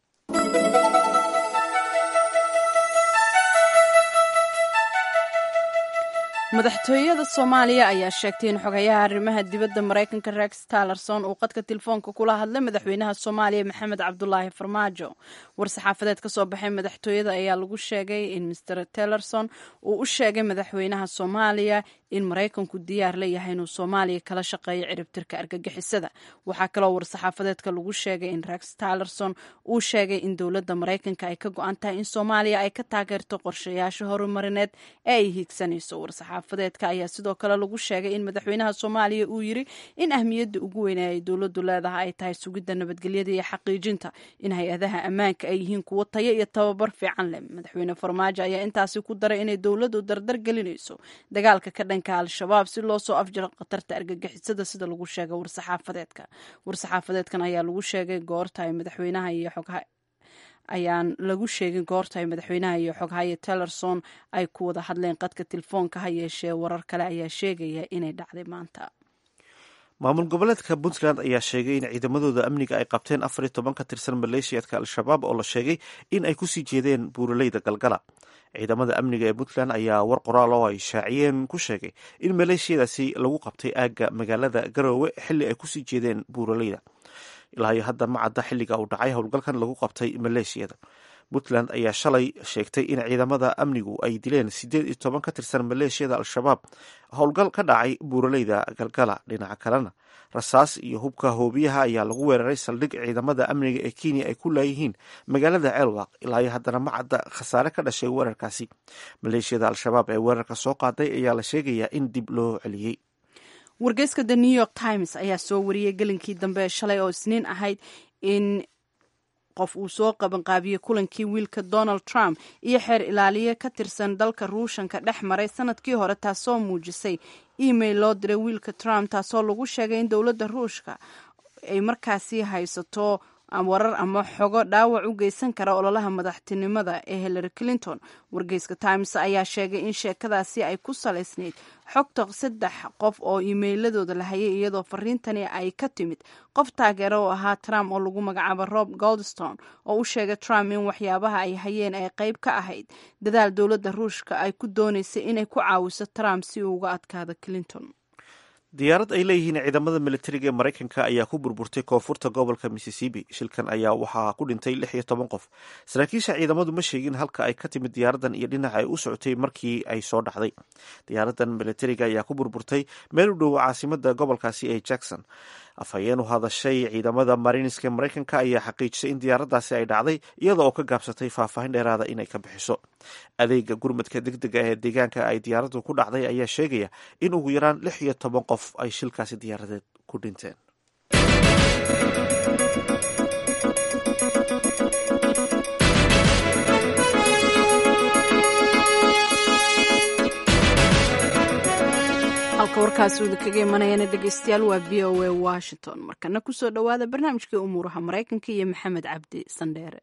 madaxtooyada soomaaliya ayaa sheegtay in xogayaha arrimaha dibadda maraykanka rex talerson uu qadka telefoonka kula hadlay madaxweynaha soomaaliya maxamed cabdulaahi farmaajo war-saxaafadeed ka soo baxay madaxtooyada ayaa lagu sheegay in master talerson uu u sheegay madaxweynaha soomaaliya in maraykanku diyaar la yahay inuu soomaaliya kala shaqeeyo ciribtirka argagixisada waxaa kaloo war-saxaafadeedka lagu sheegay in rex talerson uu sheegay in dowladda maraykanka ay ka go-an tahay in soomaaliya ay ka taageerto qorshayaasha horumarineed ee ay hiigsanayso xaafadeedka ayaa sidoo kale lagu sheegay in madaxweynaha soomaaliya uu yiri in ahmiyadda ugu weyn ay dowladdu leedahay ay tahay sugidda nabadgelyada iyo xaqiijinta in hay-adaha ammaanka ay yihiin kuwo tayo iyo tababar fiican leh madaxweyne farmaajo ayaa intaasi ku daray inay dowladdu dardar gelinayso dagaalka ka dhanka al-shabaab si loo soo afjaro khatarta argagixisada sida lagu sheegay war-saxaafadeedka war-saxaafadeedkan ayaa lagu sheegay goorta ay madaxweynaha iyo xogha ayaan lagu sheegin goorta ay madaxweynaha iyo xoghaye tellerson ay ku wada hadleen qadka telefoonka ha yeeshee warar kale ayaa sheegaya inay dhacday maanta maamul goboleedka puntland ayaa sheegay in ciidamadooda amniga ay qabteen afar iyo toban ka tirsan maleeshiyaadka al-shabaab oo la sheegay in ay kusii jeedeen buuraleyda galgala ciidamada amniga ee puntland ayaa war qoraal oo ay shaaciyeen ku sheegay in maleeshiyadaasi lagu qabtay aagga magaalada garoowe xilli ay kusii jeedeen buuraleyda ilaa iyo hadda ma cadda xilliga uu dhacay howlgalkan lagu qabtay maleeshiyada puntland ayaa shalay sheegtay in ciidamada amnigu ay dileen siddeed iyo toban ka tirsan maleeshiyada al-shabaab howlgal ka dhacay buuraleyda galgala dhinaca kalena rasaas iyo hubka hoobiyaha ayaa lagu weeraray saldhig ciidamada amniga ee kenya ay ku laayihiin magaalada ceelwaq ilaa iyo haddana ma cadda khasaare ka dhashay weerarkaasi maleeshiyada al-shabaab ee weerarka soo qaaday ayaa la sheegayaa in dib loo celiyey wargeyska the new york times ayaa soo wariyey gelinkii dambe ee shalay oo isniin ahayd in qof uu soo qabanqaabiyey kulankii wiilka donald trump iyo xeer ilaaliye ka tirsan dalka ruushanka dhex maray sanadkii hore taasoo muujisay email loo diray wiilka trump taasoo lagu sheegay in dowladda ruushka ay markaasi haysato warar ama xogo dhaawac u geysan kara ololaha madaxtinimada ee hillary clinton wargeyska times ayaa sheegay in sheekadaasi ay ku salaysnayd xogta saddex qof oo iimeyladooda la hayay iyadoo fariintani ay ka timid qof taageero oo ahaa trump oo lagu magacaabo rob goldstone oo u sheegay trump in waxyaabaha ay hayeen ay qayb ka ahayd dadaal dowladda ruushka ay ku doonaysay inay ku caawiso trump si uu uga adkaado clinton diyaarad ay leeyihiin ciidamada militariga ee maraykanka ayaa ku burburtay koonfurta gobolka missisipi shilkan ayaa waxaa ku dhintay lix iyo toban qof saraakiisha ciidamadu ma sheegin halka ay ka timid diyaaradan iyo dhinaca ay u socotay markii ay soo dhacday diyaaradan militariga ayaa ku burburtay meel u dhow caasimada gobolkaasi ee jackson afhayeen u hadashay ciidamada mariniska maraykanka ayaa xaqiijisay in diyaaradaasi ay dhacday iyada oo ka gaabsatay faahfaahin dheeraada inay ka bixiso adeega gurmadka deg dega ee deegaanka ay diyaaraddu ku dhacday ayaa sheegaya in ugu yaraan lix iyo toban qof ay shilkaasi diyaaradeed ku dhinteen halka warkaasi uda kaga imanayana dhegeystayaal waa v o a washington markana kusoo dhowaada barnaamijkii umuuraha maraykanka iyo maxamed cabdi sandheere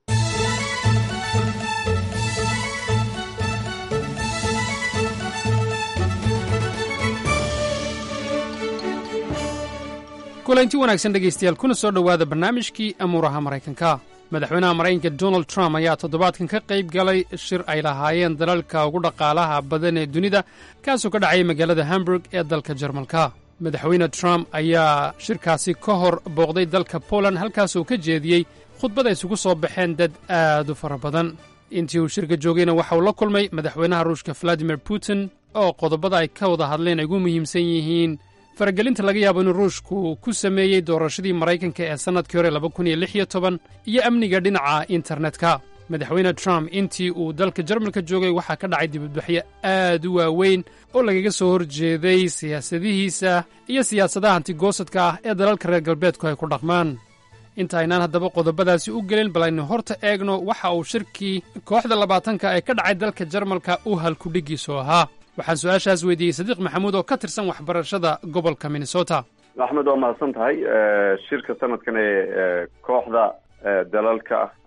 kulanti wanaagsan dhegaystayaal kuna soo dhowaada barnaamijkii amuuraha maraykanka madaxweynaha maraykanka donald trump ayaa toddobaadkan ka qayb galay shir ay lahaayeen dalalka ugu dhaqaalaha badan ee dunida kaasoo ka dhacaya magaalada hamburg ee dalka jarmalka madaxweyne trump ayaa shirkaasi ka hor booqday dalka poland halkaasoo ka jeediyey khudbad ay isugu soo baxeen dad aad u fara badan intii uu shirka joogayna waxa uu la kulmay madaxweynaha ruushka valadimir putin oo qodobada ay ka wada hadleen ay ugu muhiimsan yihiin faragelinta laga yaabo inuu ruushku ku sameeyey doorashadii maraykanka ee sannadkii hore laba kun iyo lix iyo toban iyo amniga dhinaca internetka madaxweyne trump intii uu dalka jarmalka joogay waxaa ka dhacay dibadbaxyo aad u waaweyn oo lagaga soo horjeeday siyaasadihiisa iyo siyaasadaha antigoosadka ah ee dalalka reer galbeedku ay ku dhaqmaan inta aynaan haddaba qodobadaasi u gelin bal aynu horta eegno waxa uu shirkii kooxda labaatanka ee ka dhacay dalka jarmalka u halkudhigiisu ahaa waxaan su-aashaas weydiiyey sadiiq maxamuud oo ka tirsan waxbarashada gobolka minnesota axmed waa mahadsan tahay shirka sanadkan ee kooxda dalalka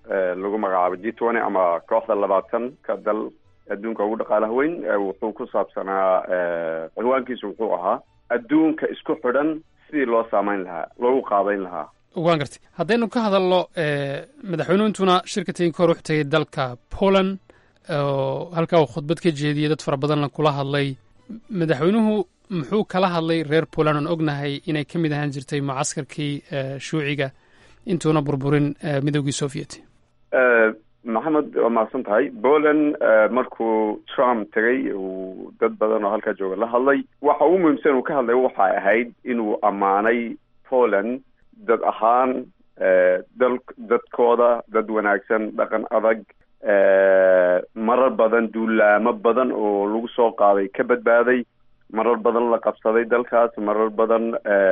lagu magacaabo g twenty ama kooxda labaatanka dal adduunka ugu dhaqaalaha weyn wuxuu ku saabsanaa cinwaankiisu wuxuu ahaa adduunka isku xidhan sidii loo saameyn lahaa loogu qaabeyn lahaa waan gartay haddaynu ka hadalno madaxweynuhu intuna shirka tegin kahor wuxuu tegay dalka poland oo halkaa uu khudbad ka jeediyey dad fara badanna kula hadlay madaxweynuhu muxuu kala hadlay reer poland oon ognahay inay ka mid ahaan jirtay mucaskarkii shuuciga intuuna burburin midoogii soviet maxamed waa mahadsan tahay poland markuu trump tegay uu dad badan oo halkaa jooga la hadlay waxa ugu muhiimsan uu ka hadlay waxay ahayd inuu ammaanay poland dad ahaan dal dadkooda dad wanaagsan dhaqan adag marar badan duulaamo badan oo lagu soo qaaday ka badbaaday marar badan la qabsaday dalkaas marar badan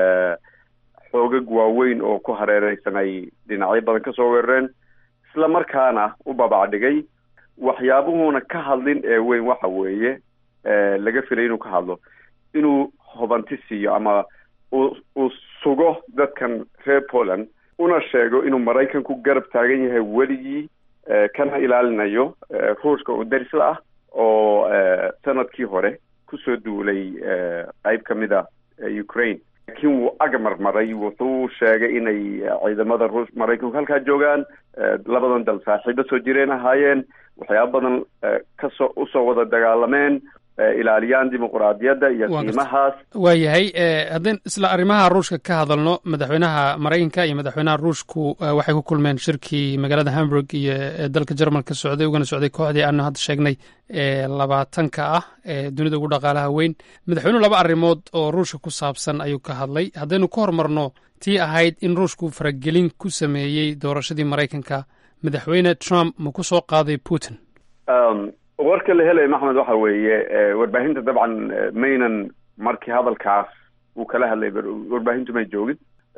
xoogag waaweyn oo ku hareereysan ay dhinacyo badan kasoo weerareen isla markaana u babacdhigay waxyaabuhuuna ka hadlin ee weyn waxa weeye laga filay inuu ka hadlo inuu hubanti siiyo ama uu uu sugo dadkan reer poland una sheego inuu maraykanku garab taagan yahay weligii kana ilaalinayo ruushka oo darisla ah oo sanadkii hore kusoo duulay qeyb ka mid a ukraine laakiin wuu agamarmaray wuxuu sheegay inay ciidamada ruush maraykanku halkaa joogaan labadan dal saaxiibo soo jireen ahaayeen waxyaaba badan kasoo usoo wada dagaalameen ilaaliyaan dimuquraadiyadda iyo qiimahaas waayahay haddaan isla arrimaha ruushka ka hadalno madaxweynaha maraykanka iyo madaxweynaha ruushku waxay ku kulmeen shirkii magaalada hamburg iyo dalka jermalka socday ugana socday kooxdii aanu hadda sheegnay ee labaatanka ah ee dunida ugu dhaqaalaha weyn madaxweynuhu laba arrimood oo ruushka ku saabsan ayuu ka hadlay haddaynu ka hormarno tii ahayd in ruushku faragelin ku sameeyey doorashadii maraykanka madaxweyne trump ma ku soo qaaday putin warka la helaya maxmed waxa weeye warbaahinta dabcan maynan markii hadalkaas uu kala hadlay warbaahintu may joogin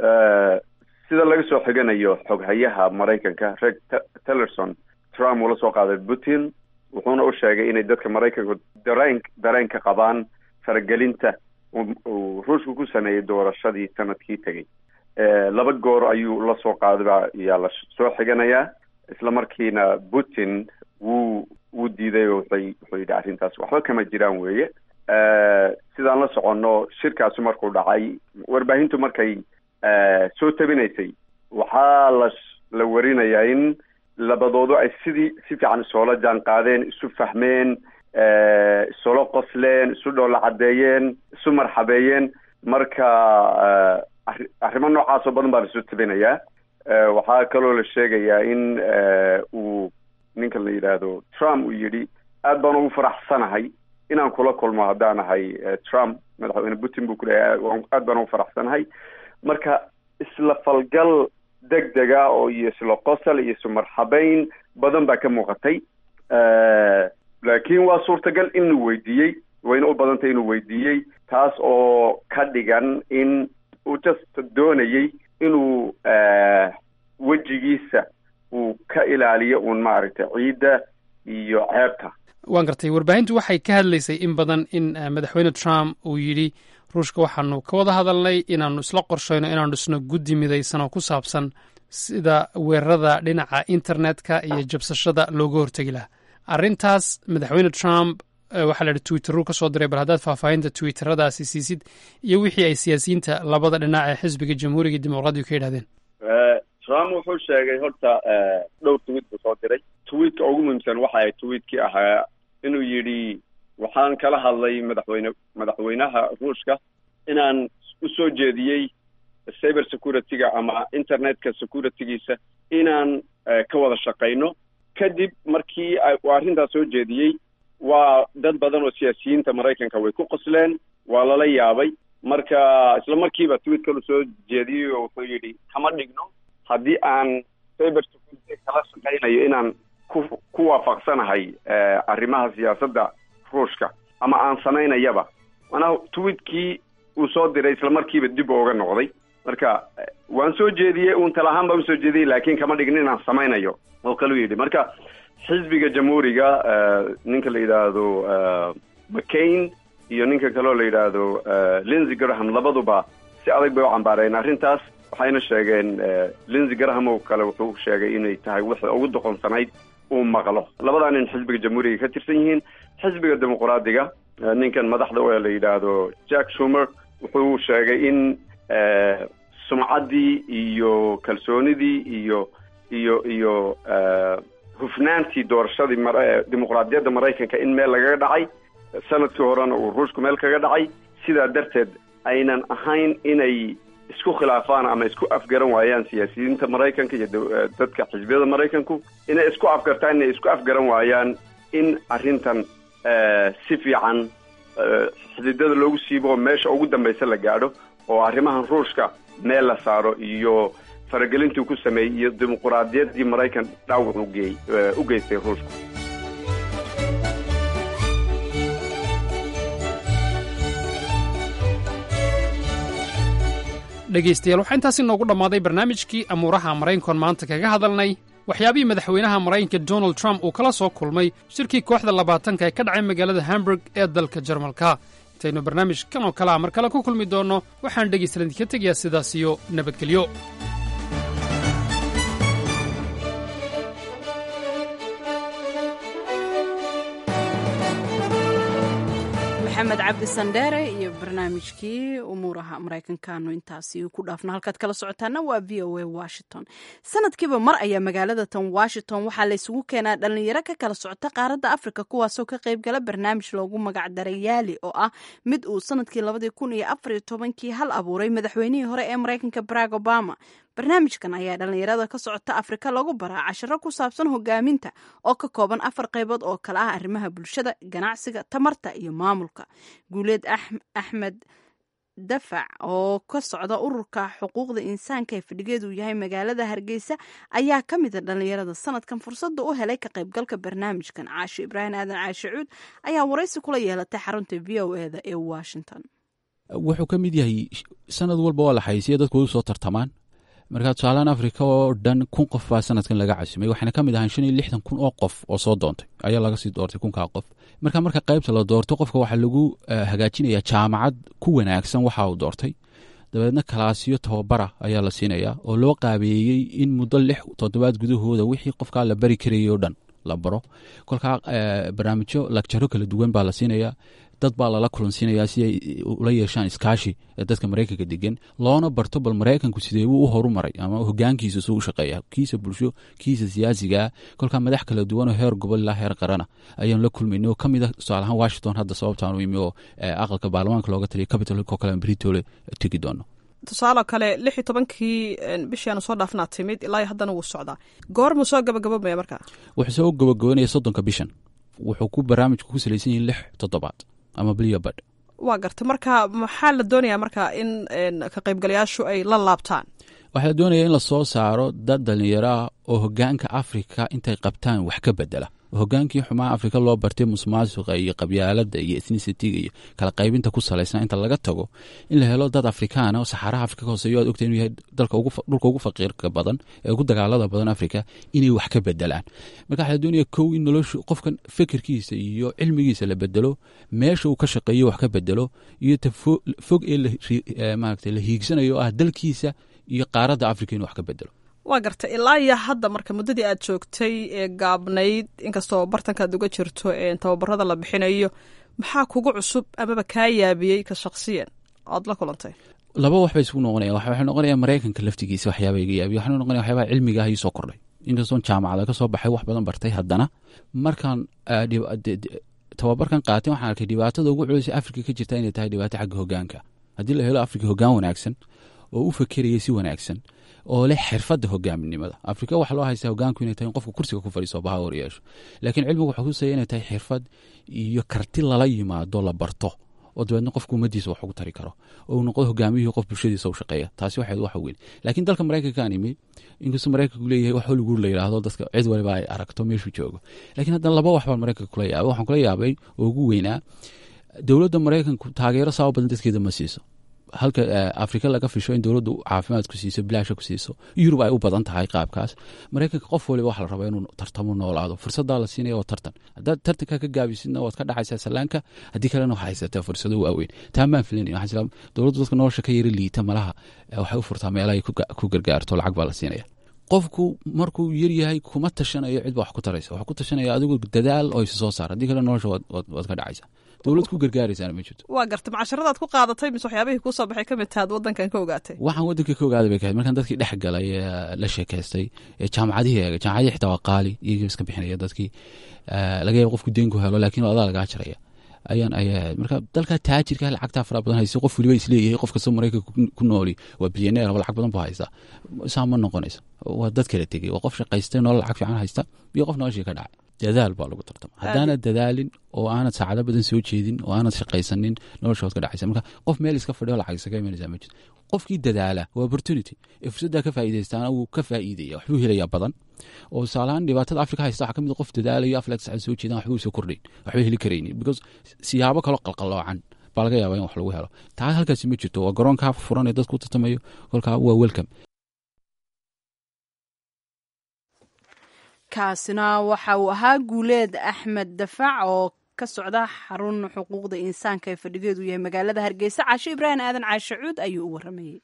sida laga soo xiganayo xoghayaha maraykanka reg tillerson trump uu la soo qaaday putin wuxuuna u sheegay inay dadka maraykanku dareen dareen ka qabaan faragelinta uu ruushku ku sameeyey doorashadii sanadkii tegey laba goor ayuu la soo qaaday baa ayaa la soo xiganayaa isla markiina putin wuu wuu diiday oo wuxay wuxuu yidhi arrintaas waxba kama jiraan weeye sidaan la soconno shirkaasi markuu dhacay warbaahintu markay soo tabinaysay waxaa la la warinayaa in labadoodu ay sidii si fiican isoola jaan qaadeen isu fahmeen isula qosleen isu dhoola caddeeyeen isu marxabeeyeen marka arri arrimo noocaas oo badan baa lasoo tabinayaa waxaa kaloo la sheegayaa in uu ninka la yidhaahdo trump uu yidhi aad baan ugu faraxsanahay inaan kula kulmo haddaan ahay trump madaxweyne putin buu ku leeyahay aad baan ugu faraxsanahay marka isla falgal deg dega oo iyo isla qosol iyo isu marxabeyn badan baa ka muuqatay laakiin waa suurtagal inuu weydiiyey wayna u badantay inuu weydiiyey taas oo ka dhigan in uu just doonayey inuu wejigiisa uu ka ilaaliyo uun maaragtay ciidda iyo ceebta waan gartay warbaahintu waxay ka hadlaysay in badan in madaxweyne trump uu yidhi ruushka waxaanu ka wada hadalnay inaanu isla qorshayno inaanu dhisno guddi midaysan oo ku saabsan sida weerarada dhinaca internetka iyo jabsashada looga hortegi lahaa arrintaas madaxweyne trump waxaa la yidhi twitteruu ka soo diray bal haddaad faahfaahinta twitteradaasi siisid iyo wixii ay siyaasiyiinta labada dhinac ee xisbiga jamhuuriga dimuqraadigu ka yidhahdeen trump wuxuu sheegay horta dhowr tweet buu soo diray tweetka ugu muhiimsan waxa ay tweetkii ahaa inuu yidhi waxaan kala hadlay madaxweyne madaxweynaha ruushka inaan usoo jeediyey cyber security-ga ama internetka security-giisa inaan ka wada shaqayno kadib markii uu arrintaas soo jeediyey waa dad badan oo siyaasiyiinta maraykanka way ku qosleen waa lala yaabay marka isla markiiba tweet kalu soo jeediyey oo wuxuu yidhi kama dhigno haddii aan cyber security kala shaqaynayo inaan ku ku waafaqsanahay arrimaha siyaasadda ruushka ama aan samaynayaba manaa tweetkii uu soo diray isla markiiba dib ooga noqday marka waan soo jeediyey uun tala ahaan baan usoo jeediyey laakiin kama dhigin inaan samaynayo oo kaluu yidhi marka xisbiga jamhuuriga ninka la yidhaahdo mccain iyo ninka kaleo la yidhaahdo lindsey graham labaduba si adag bay u cambaareen arrintaas waxay waxayna sheegeen lindsey graham oo kale wuxuu sheegay inay tahay wixii ugu doqonsanayd uu maqlo labadaa nin xisbiga jamhuuriga ka tirsan yihiin xisbiga dimuqraadiga ninkan madaxda oo la yidhaahdo jack shumer wuxuu sheegay in sumcaddii iyo kalsoonidii iyo iyo iyo hufnaantii doorashadii dimuqraadiyadda maraykanka in meel lagaga dhacay sanadkii horena uu ruushku meel kaga dhacay sidaa darteed aynan ahayn inay isku khilaafaan ama isku afgaran waayaan siyaasiyiinta maraykanka iyo dadka xisbiyada maraykanku inay isku afgartaan inay isku afgaran waayaan in arrintan si fiican xididada loogu siibo oo meesha ugu dambaysa la gaadho oo arrimahan ruushka meel la saaro iyo faragelintii ku sameeyey iyo dimuquraadiyaddii maraykan dhaawac ugeey u geystay ruushku dhegaystayaal waxaa intaasi noogu dhammaaday barnaamijkii amuuraha maraykankoon maanta kaga hadalnay waxyaabihii madaxweynaha maraykanka donald trump uu kala soo kulmay shirkii kooxda labaatanka ee ka dhacay magaalada hamburg ee dalka jarmalka intaynu barnaamij kan oo kale a mar kale ku kulmi doonno waxaan dhegaystalan idinka tegayaa sidaas iyo nabadgelyo maxamed cabdi sandheere iyo barnaamijkii umuuraha maraykankaanu intaasi ku dhaafno halkaad kala socotaana waa v o a washington sanadkiiba mar ayaa magaalada tan washington waxaa la isugu keenaa dhalinyaro ka kala socota qaaradda afrika kuwaasoo ka qaybgala barnaamij loogu magacdaray yaali oo ah mid uu sanadkii labadii kun iyo afariyo tobankii hal abuuray madaxweynihii hore ee maraykanka barack obama barnaamijkan ayaa dhalinyarada ka socota afrika lagu baraa casharo ku saabsan hogaaminta oo ka kooban afar qaybood oo kale ah arrimaha bulshada ganacsiga tamarta iyo maamulka guuleed axmed dafac oo ka socda ururka xuquuqda insaanka ee fadhigeedu yahay magaalada hargeysa ayaa ka mida dhalinyarada sanadkan fursada u helay ka qaybgalka barnaamijkan caasho ibraahim aadan caashe cuud ayaa waraysi kula yeelatay xarunta v o eda ee washington wuxuu ka mid yahay sanad walba waa la xayisiya dadku way usoo tartamaan markaa tusaalahan afrika oo dhan kun qof baa sanadkan laga casimay waxaana ka mid ahaan shan iyo lixdan kun oo qof oo soo doontay ayaa laga sii doortay kunkaa qof marka marka qaybta la doorto qofka waxaa lagu hagaajinayaa jaamacad ku wanaagsan waxa uu doortay dabeedna kalaasiyo tababara ayaa la siinayaa oo loo qaabeeyey in muddo lix toddobaad gudahooda wixii qofkaa la bari karayay oo dhan la baro kolkaa barnaamijyo lagjaro kala duwan baa la siinayaa dad baa lala kulansiinayaa si ay ula yeeshaan iskaashi ee dadka maraykanka degan loona barto bal maraykanku sidee buu u horumaray ama hogaankiisa suu u shaqeeya kiisa bulsho kiisa siyaasigaa kolkaa madax kala duwan oo heer gobol ilaa heer qarana ayaan la kulmayna oo ka mid a tusaalahaan washington hadda sababtaan u imi oo aqalka baarlamaanka looga taliya capital hillko kale britole tegi doono tusaale kale lix iyo tobankii bishii aanu soo dhaafnaa timid ilaa haddana wuu socdaa goormuu soo gabagabobaya markaa wuxuu soo gabagabanaya soddonka bishan wuxuu ku barnaamijku ku salaysan yahay lix toddobaad ama biliyo badh waa garta marka maxaa la doonayaa marka in ka qaybgalayaashu ay la laabtaan waxaa la doonaya in la soo saaro dad dhalinyaro ah oo hogaanka afrika intay qabtaan wax ka bedela hogaankii xumaa afrika loo bartay musmaasuqa iyo qabyaalada iyo ethnicitiga iyo kala qaybinta ku salaysan inta laga tago in la helo dad afrikaana oo saxaaraha afrika ka hooseeyo aad ogta inuu yahay dhulka ugu faqiirka badan ee ugu dagaalada badan afrika inay wax ka bedelaan marka waxaa la doonaya kow in noloshu qofkan fikirkiisa iyo cilmigiisa la bedelo meesha uu ka shaqeeyo wax ka bedelo iyo ta fog ee maaragta la hiigsanayo oo ah dalkiisa iyo qaaradda afrika inuu wax ka bedelo waa garta ilaa iyo hadda marka muddadii aad joogtay ee gaabnayd inkastoo bartankaad uga jirto tababarada la bixinayo maxaa kugu cusub amaba kaa yaabiyey ka shaksiyan oad la kulantay laba wax bay isugu noqonaya waxay noqonaya maraykanka laftigiisa waxyaaba iga yaabiya waxaa noqonaya waxyaabaha cilmiga ah ii soo kordhay inkastoon jaamacada ka soo baxay wax badan bartay haddana markaan tababarkan qaatay waxaan arkay dhibaatada ugu culisay afrika ka jirta inay tahay dhibaato xagga hogaanka haddii la helo afrika hogaan wanaagsan oo u fakeraya si wanaagsan oo leh xirfadda hogaaminimada afrika waxaa loo haystaa hogaanku inay tahay in qofka kursiga ku fadhiiso bahawar yeesho laakiin cilmigu waxaa kusaya inay tahay xirfad iyo karti lala yimaado la barto oo dabeedna qofka ummadiisa wax ugu tari karo oo uu noqdo hogaamiyihii qof bulshadiisa u shaqeeya taasi waxayd waxa weyn laakiin dalka maraykanka aan imi inkastoo maraykanku leeyahay wax hollywood la yidhaahdo dadka cid waliba ay aragto meeshuu joogo laakiin haddana laba wax baan maraykanka kula yaabay waxaan kula yaabay oo ugu weynaa dowladda maraykanku taageero saaba badan dadkeeda ma siiso halka afrika laga fisho in dowladdu caafimaad ku siiso bilaasha ku siiso yurub ay u badan tahay qaabkaas maraykanka qof waliba waxa la rabaa inuu tartamo noolaado fursadaa la siinaya waa tartan haddaad tartanka ka gaabisidna waad ka dhacaysaa sallaanka haddii kalena waxaa haysataa fursado waaweyn taa maan filanaya waxaa jira dowladdu dadka nolosha ka yara liita malaha waxay u furtaa meelahay ku gargaarto lacag baa la siinaya qofku markuu yaryahay kuma tashanayo cid ba wax ku taraysa waxaa ku tashanaya adigu dadaal oo isa soo saar haddii kale nolosha waad ka dhacaysa dowlad ku gargaaraysaana ma jirto waa garta macasharadaad ku qaadatay mise waxyaabihii kuu soo baxay ka mid tahaad waddankan ka ogaatay waxaan waddanka ka ogaaday bay kahayd markaan dadkii dhex galay la sheekaystay jaamacadihii eegay jaamacadihii xitaa waa qaali iyagii iska bixinaya dadkii laga yaaba qofku deen ku helo laakiin adaa lagaa jaraya ayaan ayay ahayd marka dalka taajirka lacagtaa fara badan haysa qof waliba isleeyahay qof kastoo maraykanka ku nooli waa bilyaneer oo lacag badan buu haysta saa ma noqonaysa waa dad kala tegey waa qof shaqaystay nolol lacag fiican haysta iyo qof noloshii ka dhacay dadaal baa lagu tartama haddaanad dadaalin oo aanad saacado badan soo jeedin oo aanad shaqaysanin nolosha waad ka dhacaysa marka qof meel iska fadhiyo lacag isaga imanaysa ma jirto qofkii dadaala waa opportunity ee fursaddaa ka faa'iidaystaana wuu ka faa'iidaya waxbuu helayaa badan oo tusaalahaan dhibaatada afrika haysta waxaa ka mid qof dadaalayo aflex sacad soo jeedaan waxbuu soo kordhayn waxba heli karaynin because siyaabo kaloo qalqalloocan baa laga yaabaa in wax lagu helo taa halkaasi ma jirto waa garoonkaa furan ee dadku tartamayo kolkaa waa welcome kaasina waxa uu ahaa guuleed axmed dafac oo ka socda xarun xuquuqda insaanka ee fadhigeedu yahay magaalada hargeysa caasho ibraahim aadan caashe cuud ayuu u waramayey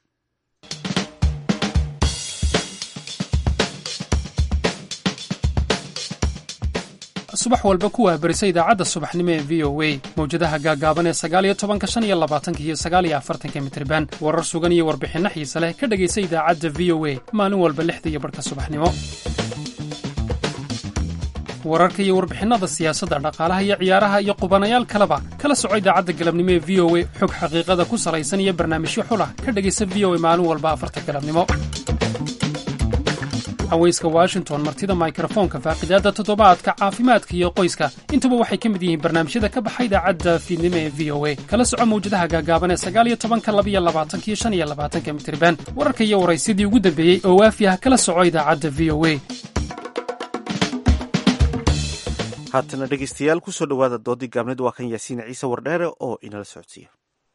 subax walba ku wahbarisa idaacadda subaxnimo ee v o a mawjadaha gaagaaban ee sagaaliyo tobanka shan iyo labaatanka iyo sagaaliyo afartanka mitriban warar sugan iyo warbixinno xiise leh ka dhegaysa idaacadda v o a maalin walba lixda iyo barhka subaxnimo wararka iyo warbixinnada siyaasadda dhaqaalaha iyo ciyaaraha iyo qubanayaal kaleba kala soco idaacadda galabnimo ee v o a xog xaqiiqada ku salaysan iyo barnaamijyo xulah ka dhegaysa v o a maalin walba afarta galabnimo haweyska washington martida mikrofoonka faaqidaadda toddobaadka caafimaadka iyo qoyska intuba waxay ka mid yihiin barnaamijyada ka baxa idaacadda fiidnimo ee v o a kala soco mawjadaha gaagaaban ee sagaaliyo tobanka labiyo labaatanka iyo shan iyo labaatanka mitriban wararka iyo waraysyadii ugu dambeeyey oo waafi ah kala soco idaacadda v o a haatana dhegeystayaal ku soo dhowaada doodii gaabneed waa kan yaasiin ciise wardheere oo inala socodsiiya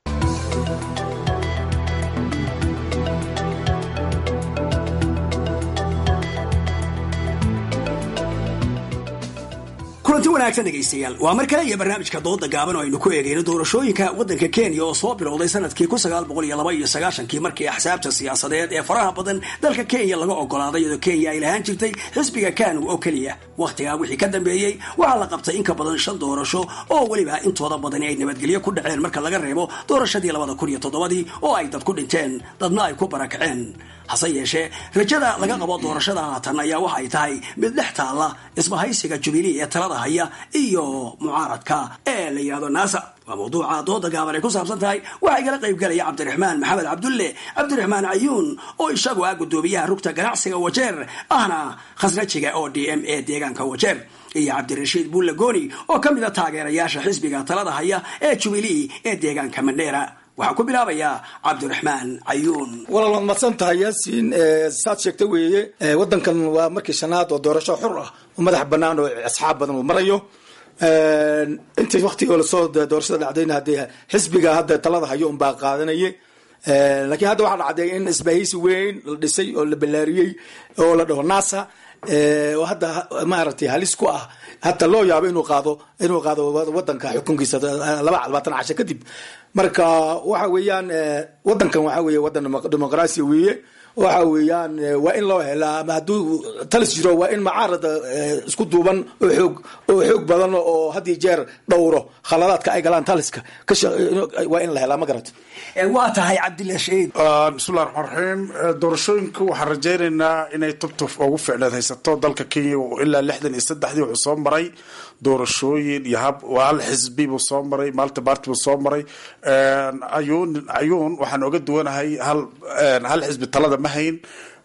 kulanti wanaagsan dhegaystayaal waa mar kale iyo barnaamijka dooda gaaban oo aynu ku eegayno doorashooyinka waddanka kenya oo soo bilowday sanadkii kun sagaal boqol iyo laba iyo sagaashankii markii axsaabta siyaasadeed ee faraha badan dalka kenya laga ogolaaday iyadoo kenya ay lahaan jirtay xisbiga kanu oo keliya wakhtigaa wixii ka dambeeyey waxaa la qabtay in ka badan shan doorasho oo weliba intooda badani ay nabadgelyo ku dhaceen marka laga reebo doorashadii labada kun iyo toddobadii oo ay dad ku dhinteen dadna ay ku barakaceen hase yeeshee rajada laga qabo doorashada haatan ayaa waxa ay tahay mid dhex taalla isbahaysiga jubilee ee talada haya iyo mucaaradka ee la yidhahdo naasa waa mawduuca dooda gaaban ay ku saabsan tahay waxaa igala qayb galaya cabdiraxmaan maxamed cabdulle cabdiraxmaan cayuun oo isagu ah guddoomiyaha rugta ganacsiga wajeer ahna khasrajiga oo d m a deegaanka wajeer iyo cabdirashiid buulle gooni oo ka mid a taageerayaasha xisbiga talada haya ee jubilee ee deegaanka mandheera waxaan ku bilaabayaa cabdiraxmaan cayuun walaal waad madsan tahay yaasiin saad sheegta weeye waddankan waa markii shanaad oo doorasho xur ah oo madax bannaan oo asxaab badan uu marayo intii waktigoo lasoo doorashada dhacdayna haddee xisbiga hadda talada hayo unbaa qaadanayay laakiin hadda waxaa dhacday in isbahaysi weyn la dhisay oo la ballaariyey oo la dhaho nasa oo hadda maaragtay halis ku ah hata loo yaabo inuu qaado inuu qaado wadanka xukunkiisa laba labaatan casho kadib marka waxa weeyaan wadankan waxa weeye wadan dimuqraasiya weeye waxa weeyaan waa in loo helaa ama hadduu talis jiro waa in macaarada isku duuban oo xoog oo xoog badan oo had iyo jeer dhowro khaladaadka ay galaan taliska waa in la helaa ma garata waa tahay cabdilla shahiid bismillahi raxmaan raxiim doorashooyinka waxaan rajaynaynaa inay tubtuf ugu ficneed haysato dalka kenya ilaa lixdan iyo saddexdii wuxuu soo maray doorashooyin iyo hab hal xisbi buu soo maray malta barty buu soo maray ayuun ayuun waxaan oga duwanahay hal hal xisbi talada ma hayn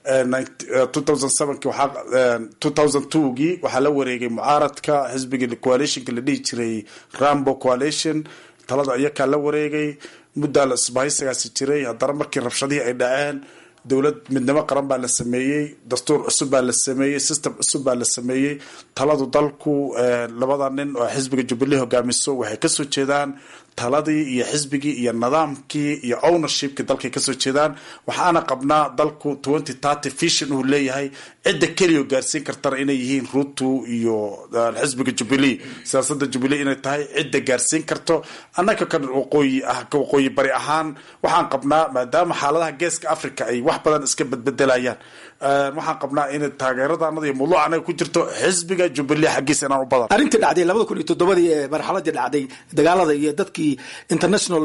gii waxaa la wareegay mucaaradka xisbiga coalitionka la dhihi jiray rambo coalition talada iyakaa la wareegay muddaa la isbahaysigaasi jiray haddana markii rabshadihii ay dhaceen dowlad midnimo qaran baa la sameeyey dastuur cusub baa la sameeyey system cusub baa la sameeyey taladu dalku labada nin oo xisbiga jubilee hogaamiso waxay kasoo jeedaan taladii iyo xisbigii iyo nidaamkii iyo ownershipkii dalkay kasoo jeedaan waxaana qabnaa dalku twenty thirty vision uu leeyahay cidda keliya gaarsiin kartana inay yihiin ruto iyo xisbiga jubilee siyaasada jubilee inay tahay cidda gaarsiin karto annaga kan waqooyi ah ka waqooyi bari ahaan waxaan qabnaa maadaama xaaladaha geeska africa ay wax badan iska bedbedelayaan waxaan qabnaa in taageeradanada iyo mawduuc anaga ku jirto xisbiga jubilee xaggiisa inaan u badan arrintii dhacday labada kun iyo toddobadii ee marxaladii dhacday dagaalada iyo dadkii international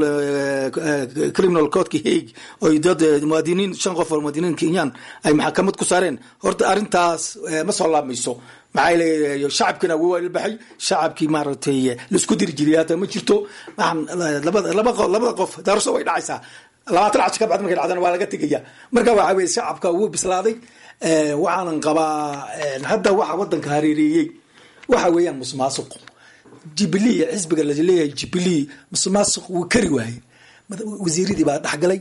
criminal courtka hague oy dad muwaadiniin shan qof oo muwaadiniin kenyan ay maxkamad ku saareen horta arrintaas ma soo laabmayso maxaa leeyahay shacabkiina wuu ilbaxay shacabkii maaragtay laisku diri jiray hadda ma jirto waxaan labada laba qof labada qof daarso way dhacaysaa labaatan cash ka bacd markay dhacdana waa laga tegaya marka waxa weye shacabka wuu bislaaday waxaanan qabaa hadda waxa wadanka hareereeyey waxa weeyaan musuqmaasuq jubilee xisbiga laleeyahay jubilee musuqmaasuq wuu kari waayey wasiiradii baa dhexgalay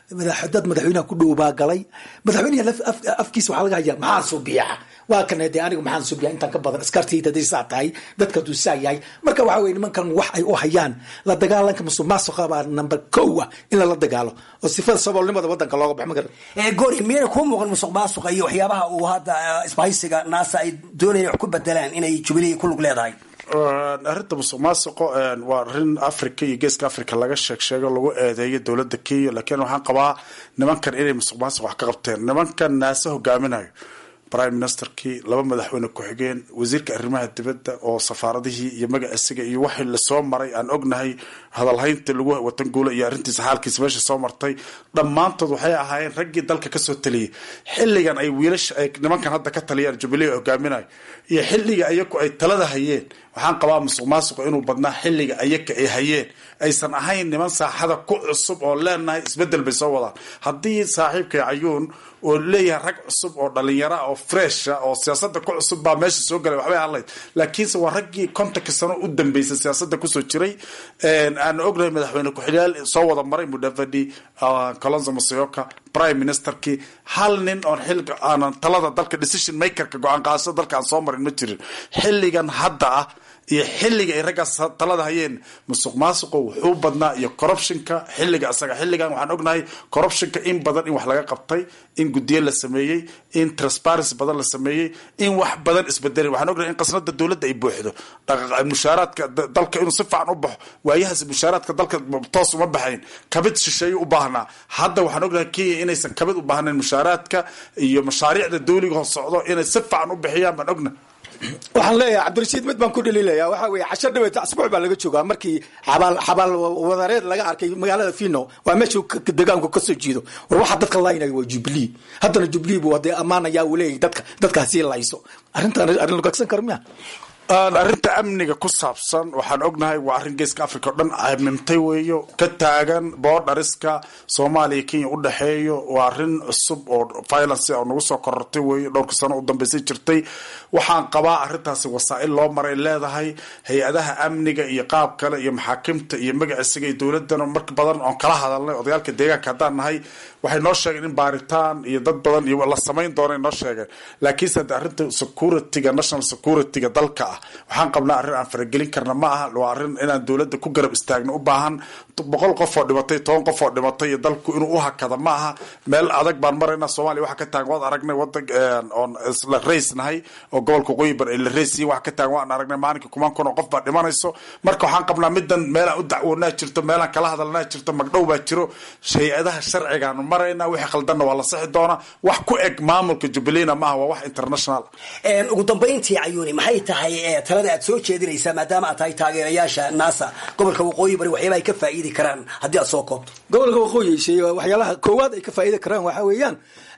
dad madaxweynaha ku dhow baa galay madaxweynaha afkiisa waxaa laga hayaa maxaa subiya waa kan de aniga maxaan subiya intaan ka badan askartayda haday saa tahay dadka haduu saa yahay marka waxa weye nimankan wax ay u hayaan la dagaalanka musuq maasuqa baa number kow ah in lala dagaalo oo sifada saboolnimada wadanka looga baxo magar goori miyayna kuu muuqan musuq maasuqa iyo waxyaabaha uu hadda isbahaysiga naasa ay doonayaan wax ku bedelaan inay jubilee ku lug leedahay arrinta musuq maasuqo waa arrin africa iyo geeska africa laga sheeg sheego lagu eedeeyo dowladda kenya laakiin waxaan qabaa nimankan inay musuq maasuq wax ka qabteen nimankan naase hogaaminayo prime ministerkii laba madaxweyne ku-xigeen wasiirka arrimaha dibadda oo safaaradihii iyo magaciisiga iyo waxii lasoo maray aan ognahay hadalhaynta lagu watan guula iyo arrintiisa xaalkiisa meesha soo martay dhammaantood waxay ahaayeen raggii dalka kasoo taliyay xilligan ay wiilasha ay nimankan hadda ka taliyaan jubilee hogaaminayo iyo xilliga ayaku ay talada hayeen waxaan qabaa musuq maasuqa inuu badnaa xilliga ayaka ay hayeen aysan ahayn niman saaxada ku cusub oo leenahay isbedel bay soo wadaan haddii saaxiibkay cayuun oo leeyahay rag cusub oo dhalinyara oo fresha oo siyaasada ku cusub baa meesha soo galay waxbay hadlayd laakiinse waa raggii kontonka sano u dambeysay siyaasada kusoo jiray aan ognahay madaxweyne ku-xigyaal soo wada maray mudavadi colonzo masioka prime ministerkii hal nin oon xilga aanan talada dalka decision makerka go-aan qaadashada dalka aan soo marin ma jirin xilligan hadda ah iyo xilliga ay raggaas talada hayeen musuq maasuqo wuxuu badnaa iyo corruptionka xilliga isaga xilligan waxaan ognahay corruptionka in badan in wax laga qabtay in guddiyo la sameeyey in transparency badan la sameeyey in wax badan isbedelay waxaan ognahay in qasnada dowladda ay buuxdo mushaaraadka dalka inuu si fiican u baxo waayahaas mushaaraadka dalka toos uma baxayn kabid shisheeye u baahnaa hadda waxaan ognahay kenya inaysan kabid u baahnayn mushaaraadka iyo mashaariicda dawliga hoo socdo inay si fiican u bixiyaan baan ognahay waxaan leeyahay cabdirashiid mid baan ku dhaliilaya waxa weye casho dhaweeta asbuuc baa laga joogaa markii xabaal xabaal wadareed laga arkay magaalada fino waa meesha deegaanku kasoo jiido war waxa dadka laynaya waa jubilee haddana jubilee buu hadee ammaanaya uu leeyahay dadka dadkaasi layso arrintan arrin lagagsan karo miya arrinta amniga ku saabsan waxaan ognahay waa arrin geeska africa o dhan amimtay weeyo ka taagan boodhariska soomaaliya kenya u dhexeeyo waa arrin cusub oo violence oo nagu soo korortay weeyo dhowrka sano u dambeysay jirtay waxaan qabaa arrintaasi wasaa-il loo maray leedahay hay-adaha amniga iyo qaab kale iyo maxaakimta iyo magaciisiga iyo dowladana marka badan oon kala hadalnay odayaalka deegaanka haddaan nahay waxay noo sheegeen in baaritaan iyo dad badan iyo la samayn doona noo sheegeen laakiinse hadde arrinta securityga national securityga dalka ah waxaan qabnaa arrin aan faragelin karna ma aha waa arrin inaan dowladda ku garab istaagno u baahan boqol qof oo dhimatay toban qof oo dhimatay iyo dalku inuu u hakada ma aha meel adag baan marayna soomaaliya waxa ka taagan waad aragnay wadan oon isla rays nahay oo gobolka waqooyi bar la raysiya waxa ka taagan waan aragnay maalinka kumaan kun oo qof baa dhimanayso marka waxaan qabnaa midan meelaan u dacwoonaa jirto meelaan kala hadalnaa jirto magdhow baa jiro hay-adaha sharcigaanu marayna wixii khaldanna waa la sixi doonaa wax ku eg maamulka jubileena maaha waa wax international ugu dambayntii cayuuni maxay tahay talada aad soo jeedinaysaa maadaama aad tahay taageerayaasha naasa gobolka waqooyi bari waxyaaba ay ka faa'iidi karaan haddii aad soo koobto gobolka waqooyi shay waxyaalaha koowaad ay ka faa'iidi karaan waxaa weeyaan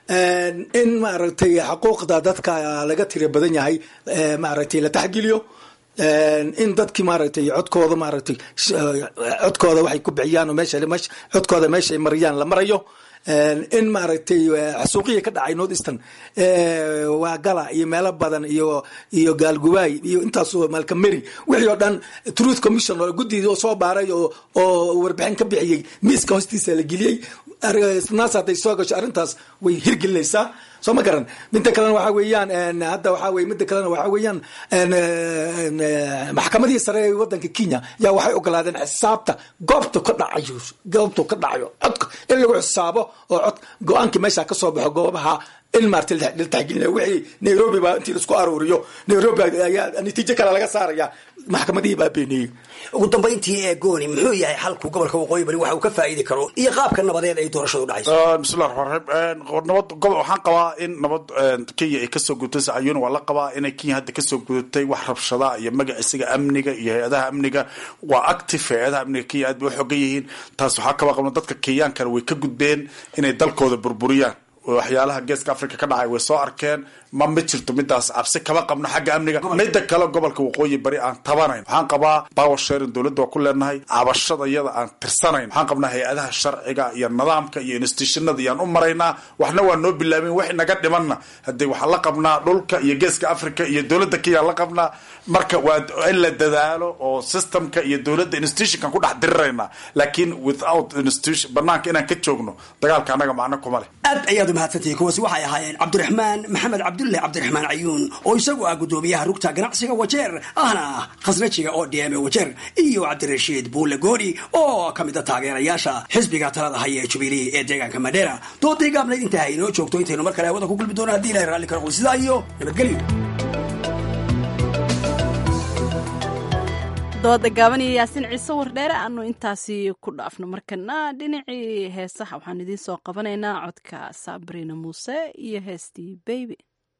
in maaragtay xuquuqda dadka laga tira badan yahay maaragtay la taxgeliyo in dadkii maaragtay codkooda maaragtay codkooda waxay ku bixiyaan oo meesha meesha codkooda meesha ay mariyaan la marayo in maaragtay xasuuqiya ka dhacay north eastern waa gala iyo meelo badan iyo iyo gaalgubaay iyo intaasoo malkameri wixii oo dhan truth commission oo guddiga oo soo baaray oo oo warbixin ka bixiyey miiska hoostiisa la geliyey naas hadday soo gasho arrintaas way hirgelinaysaa soo ma garan midda kalena waxaa weeyaan hadda waxaa weye midda kalena waxaa weeyaan maxkamadihii sare ee wadanka kenya yaa waxay ogolaadeen xisaabta goobta ka dhacayo goobtu ka dhacayo codka in lagu xisaabo oo cod go-aankii meesha ka soo baxo goobaha in maarta la taxgelinaya wixii nairobi baa intii laisku aruuriyo nairobi ayaa natiijo kale laga saaraya maxkamadihii baa beeniyey ugu dambayntii ee gooni muxuu yahay xalku gobolka waqooyi bari waxa uu ka faa'iidi karo iyo qaabka nabadeed ay doorashadu dhacayso bismillahi raxmaan raxiim nabad gobol waxaan qabaa in nabad kenya ay kasoo gudubtay sacayuun waa la qabaa inay kenya hadda kasoo gudubtay wax rabshada iyo magaciisiga amniga iyo hay-adaha amniga waa active hay-adaha amniga kenya aad bay u xogan yihiin taas waxaa kaba qabna dadka kenyaankana way ka gudbeen inay dalkooda burburiyaan waxyaalaha geeska africa ka dhacay way soo arkeen ma ma jirto midaas cabsi kama qabno xagga amniga midda kale gobolka waqooyi bari aan tabanayn waxaan qabaa power sharing dowladda waa ku leenahay cabashada iyada aan tirsanayn waxaan qabnaa hay-adaha sharciga iyo nidaamka iyo institutionada iyaan u maraynaa waxna waa noo bilaabeen wax naga dhimanna haddii waxaan la qabnaa dhulka iyo geeska africa iyo dowladda kenya la qabnaa marka waa in la dadaalo oo systemka iyo dowladda institutionkan ku dhex dirirayna laakiin without institution banaanka inaan ka joogno dagaalka annaga macno kuma leh aad ayaad umahadsantihiin kuwaasi waxay ahaayeen cabdiraxmaan maxamed cabdulle cabdiraxmaan cayuun oo isagu ah gudoomiyaha rugta ganacsiga wajeer ahna khasrajiga oo d m wajeer iyo cabdirashiid buulle gooni oo ka mid a taageerayaasha xisbiga talada haya ee jubilee ee deegaanka madheera doodii gaabnayd intaa inoo joogto intaynu mar kale hawada ku kulmi doono haddii ilahay raalli ka noqdo sidaa iyo nabadgelyo dooda gaaban iyo yaasiin ciise wardheere aanu intaasi ku dhaafno markana dhinacii heesaha waxaan idiin soo qabanaynaa codka sabrina muuse iyo heestii beybi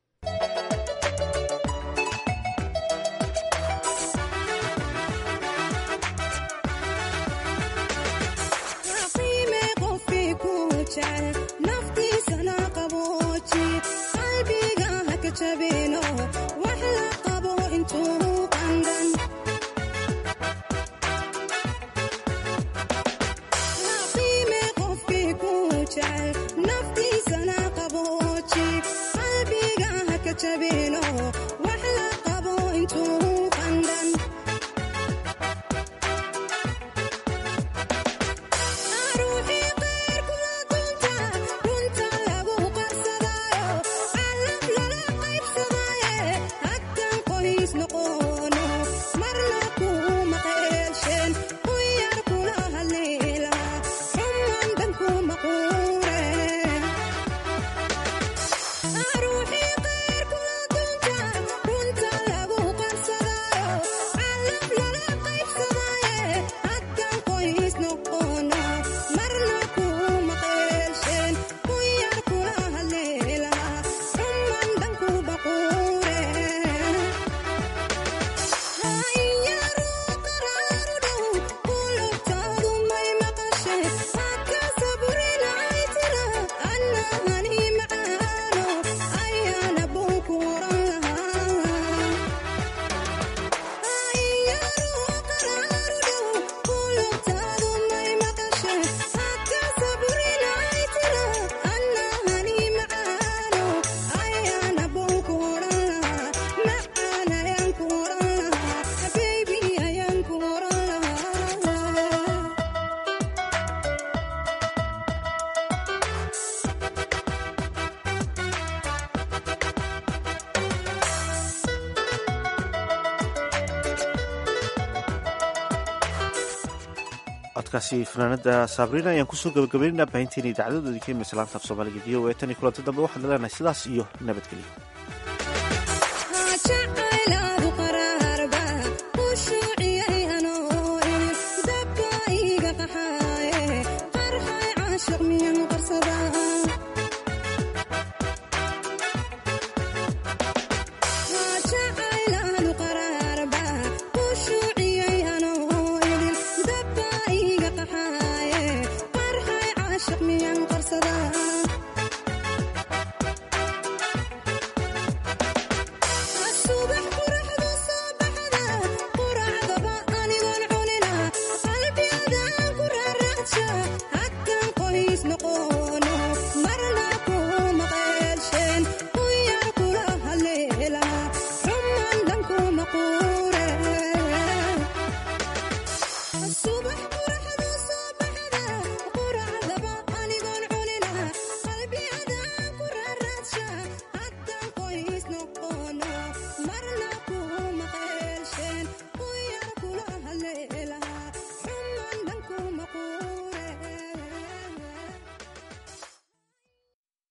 codkaasi fanaanada sabriina ayaan kusoo gabagabaynayna baahinteena idaacadadoodii ka imeysa laanta af soomaaliga v o e tan iyo kulanti dambe waxaan leenahay sidaas iyo nabadgelyo